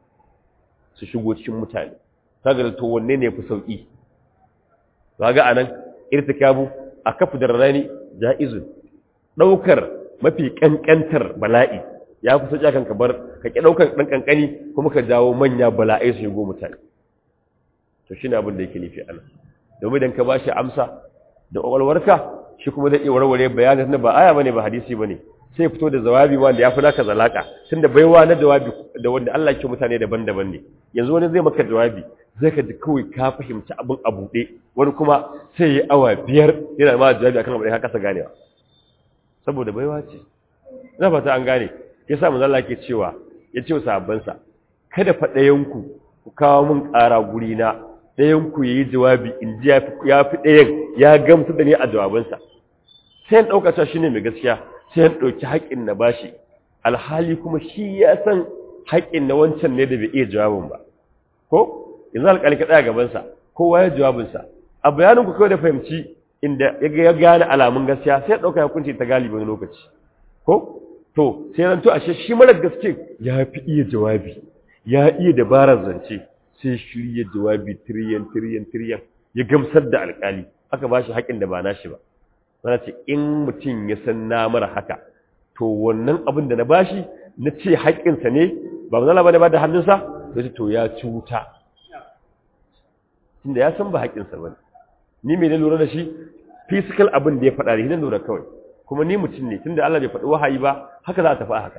su shigo cikin mutane kaga to wanne ne fi sauki kaga anan irtikabu a kafu da rani jaizun daukar mafi kankantar bala'i ya fi sauki kan ka bar ka ki daukar dan kankani kuma ka jawo manya bala'ai su shigo mutane to shine abin da yake nufi anan domin dan ka bashi amsa da kwakwalwarka shi kuma zai iya warware bayanin na ba aya bane ba hadisi bane sai fito da jawabi wanda ya fi naka zalaka tunda baiwa na jawabi da wanda Allah ya ce mutane daban-daban ne yanzu wani zai maka jawabi zai ka ji kawai ka fahimci abin a buɗe wani kuma sai yi awa biyar yana ma jawabi akan abin da ka kasa ganewa saboda baiwa ce ina fata an gane ya sa manzo Allah ke cewa ya ce wa sahabbansa kada fa ɗayanku ku kawo min ƙara guri na ɗayanku yayi jawabi in ji ya fi ɗayan ya gamsu da ni a jawabansa sai in ɗauka cewa shine mai gaskiya sai in ɗauki haƙƙin na bashi alhali kuma shi ya san haƙƙin na wancan ne da bai iya jawabin ba ko yanzu alƙali ka tsaya gabansa kowa ya jawabinsa a bayanin ku kawai da fahimci inda ya gane alamun gaskiya sai ya ɗauka ya kunce ta galibin lokaci ko to sai ran to ashe shi mara gaske ya fi iya jawabi ya iya dabarar zance sai shirya jawabi tiriyan tiriyan tiriyan ya gamsar da alƙali aka ba shi haƙin da ba nashi ba sana ce in mutum ya san na mara haka to wannan abin da na bashi na ce haƙƙinsa ne ba mazala ba ne ba da hannunsa sai to ya cuta tunda ya san ba haƙƙinsa ba ni mai na lura da shi physical abin da ya faɗa da hidan lura kawai kuma ni mutum ne tunda Allah bai faɗi wahayi ba haka za a tafi haka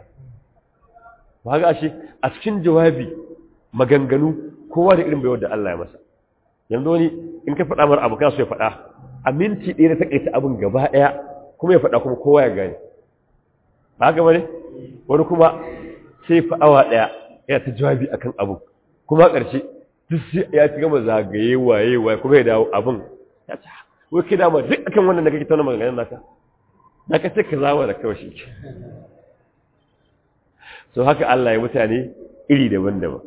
ba haka ashe a cikin jawabi maganganu kowa da irin baiwar da Allah ya masa yanzu wani in ka faɗa mara abu kana so ya faɗa a minti ɗaya na taƙaita abin gaba ɗaya kuma ya faɗa kuma kowa ya gane ba haka bane wani kuma sai fa awa ɗaya yana ta jawabi akan abu kuma a ƙarshe duk sai ya ci gama zagaye waye waye kuma ya dawo abin ya ci wai kai dama duk akan wannan da kake tauna maganganun naka naka sai ka zama da kawai shi so haka Allah ya mutane iri daban-daban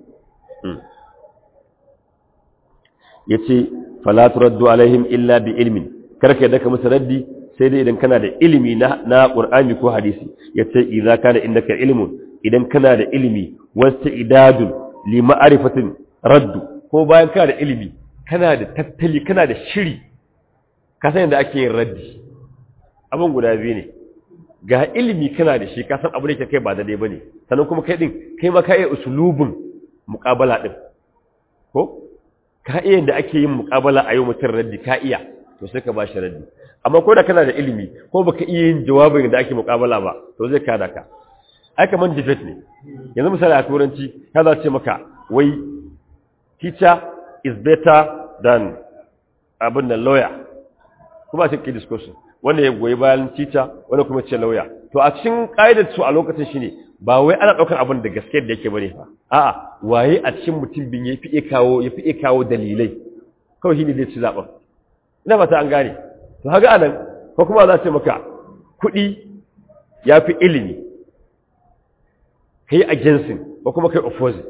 yace fala turaddu alaihim illa bi ilmin karka yadda ka musu raddi sai dai idan kana da ilimi na na Qur'ani ko hadisi yace idza kana indaka ilmun idan kana da ilimi wasta'idadun li ma'rifatin raddu ko bayan kana da ilimi kana da tattali kana da shiri ka san yadda ake yin raddi abin guda biyu ne ga ilimi kana da shi ka san abu da ke kai ba daidai bane sannan kuma kai din kai ma ka iya usulubin muqabala din ko ka iya yadda ake yin muqabala a yau mutum raddi ka iya to sai ka bashi raddi amma ko da kana da ilimi ko baka iya yin jawabin da ake muqabala ba to zai kada ka ai kaman debate ne yanzu misali a turanci ya za ce maka wai teacher is better than abin da lawyer kuma ce ke discussion wanda ya goyi bayan teacher wanda kuma ce lawyer to a cikin ƙa'idar su a lokacin shine ba wai ana ɗaukar abin da gaske da yake bane fa a'a waye a cikin mutum bin ya fi iya kawo ya fi iya kawo dalilai kawai shine zai ci zaɓen ina ba ta an gane to haka anan ko kuma za ce maka kuɗi ya fi ilimi kai a jinsin ba kuma kai opposite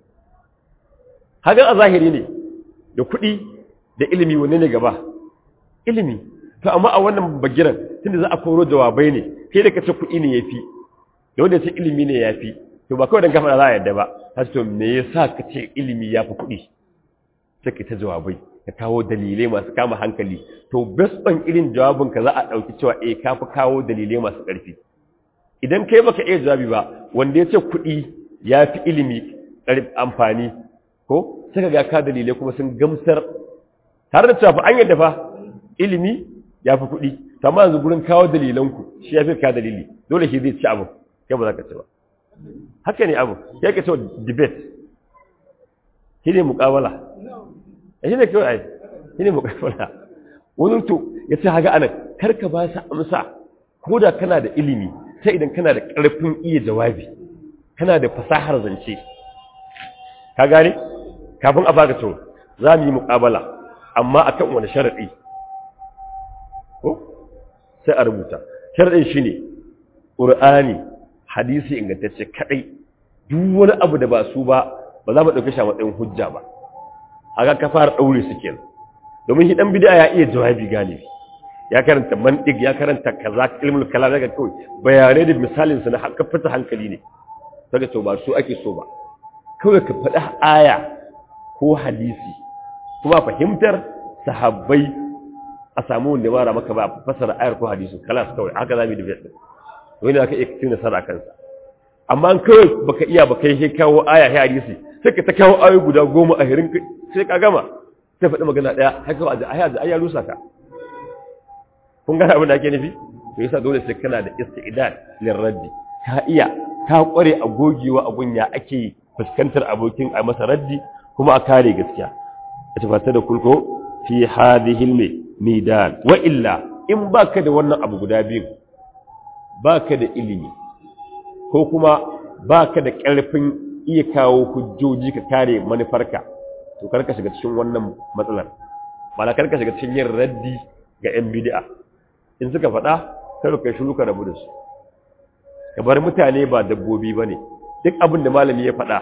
hagan a zahiri ne da kuɗi da ilimi wanne ne gaba ilimi to amma a wannan bagiran tunda za a koro jawabai ne kai da kace kuɗi ne yafi da wanda ce ilimi ne yafi to ba kawai dan kafa za a yadda ba har to me yasa kace ilimi yafi kuɗi sai ka ta jawabai ka kawo dalilai masu kama hankali to based on irin jawabin ka za a dauki cewa eh ka fi kawo dalilai masu ƙarfi idan kai baka iya jawabi ba wanda ya ce kuɗi yafi ilimi amfani ko sai ka ga ka dalilai kuma sun gamsar tare da cewa fa an yadda fa ilimi ya fi kuɗi to amma yanzu gurin kawo dalilanku shi ya fi ka dalili dole shi zai ci abu kai ba za ka ci ba haka ne abu ya ka cewa debate shi ne muƙawala ya shi ne kawai ai shi ne muƙawala wani to ya ce haga anan kar ka ba su amsa ko da kana da ilimi sai idan kana da ƙarfin iya jawabi kana da fasahar zance ka gane kafin a baka to za mu yi muƙabala amma akan wani sharaɗi ko sai a rubuta sharaɗin shi ne ƙur'ani hadisi ingantacce kaɗai duk wani abu da ba su ba ba za mu ɗauki shi a matsayin hujja ba haka ka fara ɗaure su kenan domin shi ɗan bid'a ya iya jawabi galibi ya karanta mantiq ya karanta kaza ilmul kalam daga kawai bayanai da misalin su na fita hankali ne daga to ba su ake so ba kawai ka faɗi aya ko hadisi kuma fahimtar sahabbai a samu wanda mara maka ba fasara ayar ko hadisi kalas kawai haka za mu yi debate wani aka iya cin nasara kansa amma an kawai baka iya baka yi kawo aya ya hadisi sai ka ta kawo ayoyi guda goma a hirin sai ka gama sai faɗi magana ɗaya haka wa da aya da aya rusa ka kun gane abin da ake nufi to yasa dole sai kana da istidad lil raddi ka iya ka kware a gogewa a gunya ake fuskantar abokin a masa raddi kuma a kare gaskiya ita fata da kulko fi hadhihi midan wa illa in baka da wannan abu guda biyu baka da ilimi ko kuma baka da ƙarfin iya kawo hujjoji ka kare manufarka to karka shiga cikin wannan matsalar ba karka shiga cikin yin raddi ga yan bid'a in suka faɗa kar ka shiru ka rabu da su ka bar mutane ba dabbobi bane duk abin da malami ya faɗa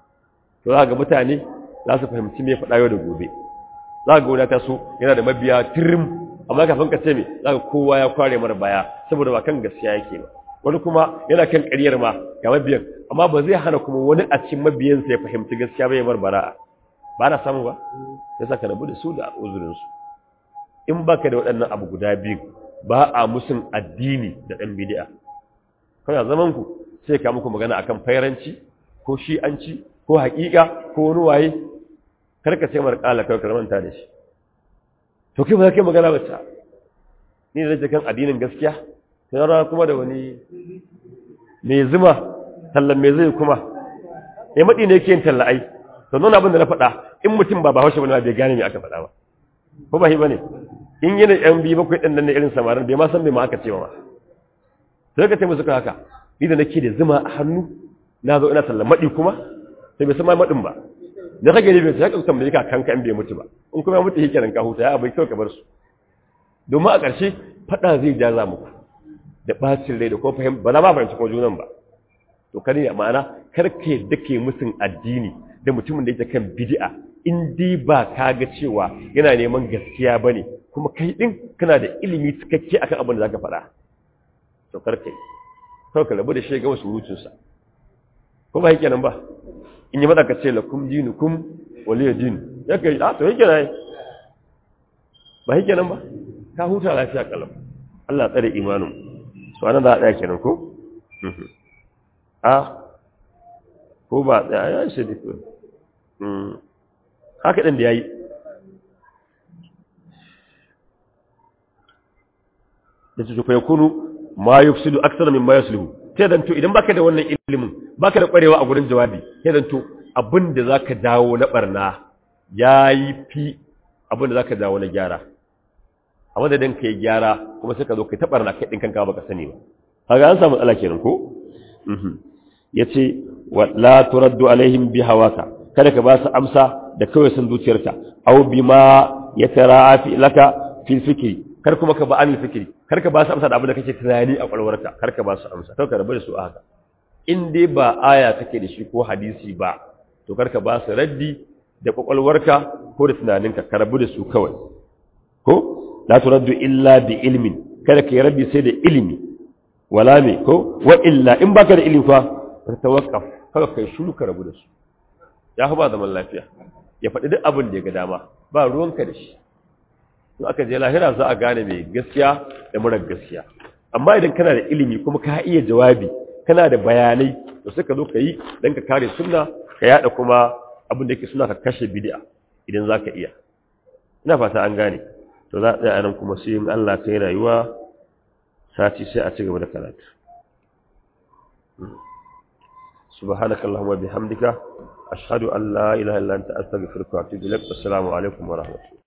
to za ga mutane za su fahimci me faɗa yau da gobe za ga wani ta so yana da mabiya tirim amma kafin ka ce me za ka kowa ya kware mara baya saboda ba kan gaskiya yake ba wani kuma yana kan ƙaryar ma ga mabiyan amma ba zai hana kuma wani a cikin mabiyansa ya fahimci gaskiya ba ya mar bara'a ba na samu ba sai saka rabu da su da uzurin su in baka da waɗannan abu guda biyu ba a musun addini da ɗan bid'a kana zaman ku sai ka muku magana akan fairanci ko shi'anci ko haƙiƙa ko wani waye karka ce mar kala kai karmanta da shi to kai ba za ka yi magana ba ta ni da kan addinin gaskiya sai rana kuma da wani mai zuma tallan mai zai kuma ya maɗi ne ke yin talla ai to nuna abin da na faɗa in mutum ba ba haushe bane bai gane me aka faɗa ba ko ba shi bane in yana yan biyu bakwai ɗan nan na irin samarin bai ma san bai ma aka ce ba sai ka ce musu haka ni da nake da zuma a hannu na zo ina tallan maɗi kuma sai bai san ma maɗin ba da kage ne bai sai ka tambaye ka kanka in bai mutu ba in kuma ya mutu yake nan ka huta ya abai kawai ka bar su domin a ƙarshe fada zai jaza muku da bacin rai da kuma fahim ba na ma fahimci ko junan ba to kare ya ma'ana karke dake musun addini da mutumin da yake kan bid'a in dai ba ka ga cewa yana neman gaskiya bane kuma kai din kana da ilimi cikakke akan abin da zaka faɗa to karke kawai ka rabu da shi ga wasu rutunsa ko ba yake nan ba in yi mada ka ce lakum dinukum waliya din ya kai a to yake nan ba yake nan ba ka huta lafiya kalam Allah tsare imanin su anan za a tsaya kenan ko a ko ba tsaya ya shi da ko haka ɗin da ya yi da su fa yakunu ma yufsidu aksara min ma yuslihu sai dan to idan baka da wannan ilimin baka da kwarewa a gurin jawabi sai dan to abin da zaka dawo na barna yayi fi abin da zaka dawo na gyara a madadin kai gyara kuma sai ka zo kai ta barna kai din kanka baka sani ba kaga an samu matsala kenan ko yace wa la turaddu alaihim bi hawaka kada ka ba su amsa da kawai san zuciyarka aw bima yatara'a fi laka fil fikri kar kuma ka ba an fikri kar ka ba su amsa da abin da kake tunani a kwalwarka kar ka ba su amsa kar ka rabu da su a haka in dai ba aya take da shi ko hadisi ba to karka ba su raddi da kwakwalwarka ko da tunaninka ka rabu da su kawai ko la turaddu illa bi ilmin kada ka yi raddi sai da ilimi wala me ko wa illa in baka da ilimi fa ka tawakkaf kada kai shiru ka rabu da su ya fa ba zaman lafiya ya faɗi duk abin da ya ga dama ba ruwanka da shi in aka je lahira za a gane mai gaskiya da marar gaskiya amma idan kana da ilimi kuma ka iya jawabi kana da bayanai to sai ka zo ka yi don ka kare sunna ka yada kuma abin da yake suna ka kashe bid'a idan za ka iya ina fata an gane to za a tsaya nan kuma sai in Allah kai rayuwa sati sai a ci gaba da karatu سبحانك اللهم وبحمدك أشهد أن لا إله إلا أنت أستغفرك وأتوب إليك والسلام عليكم ورحمة الله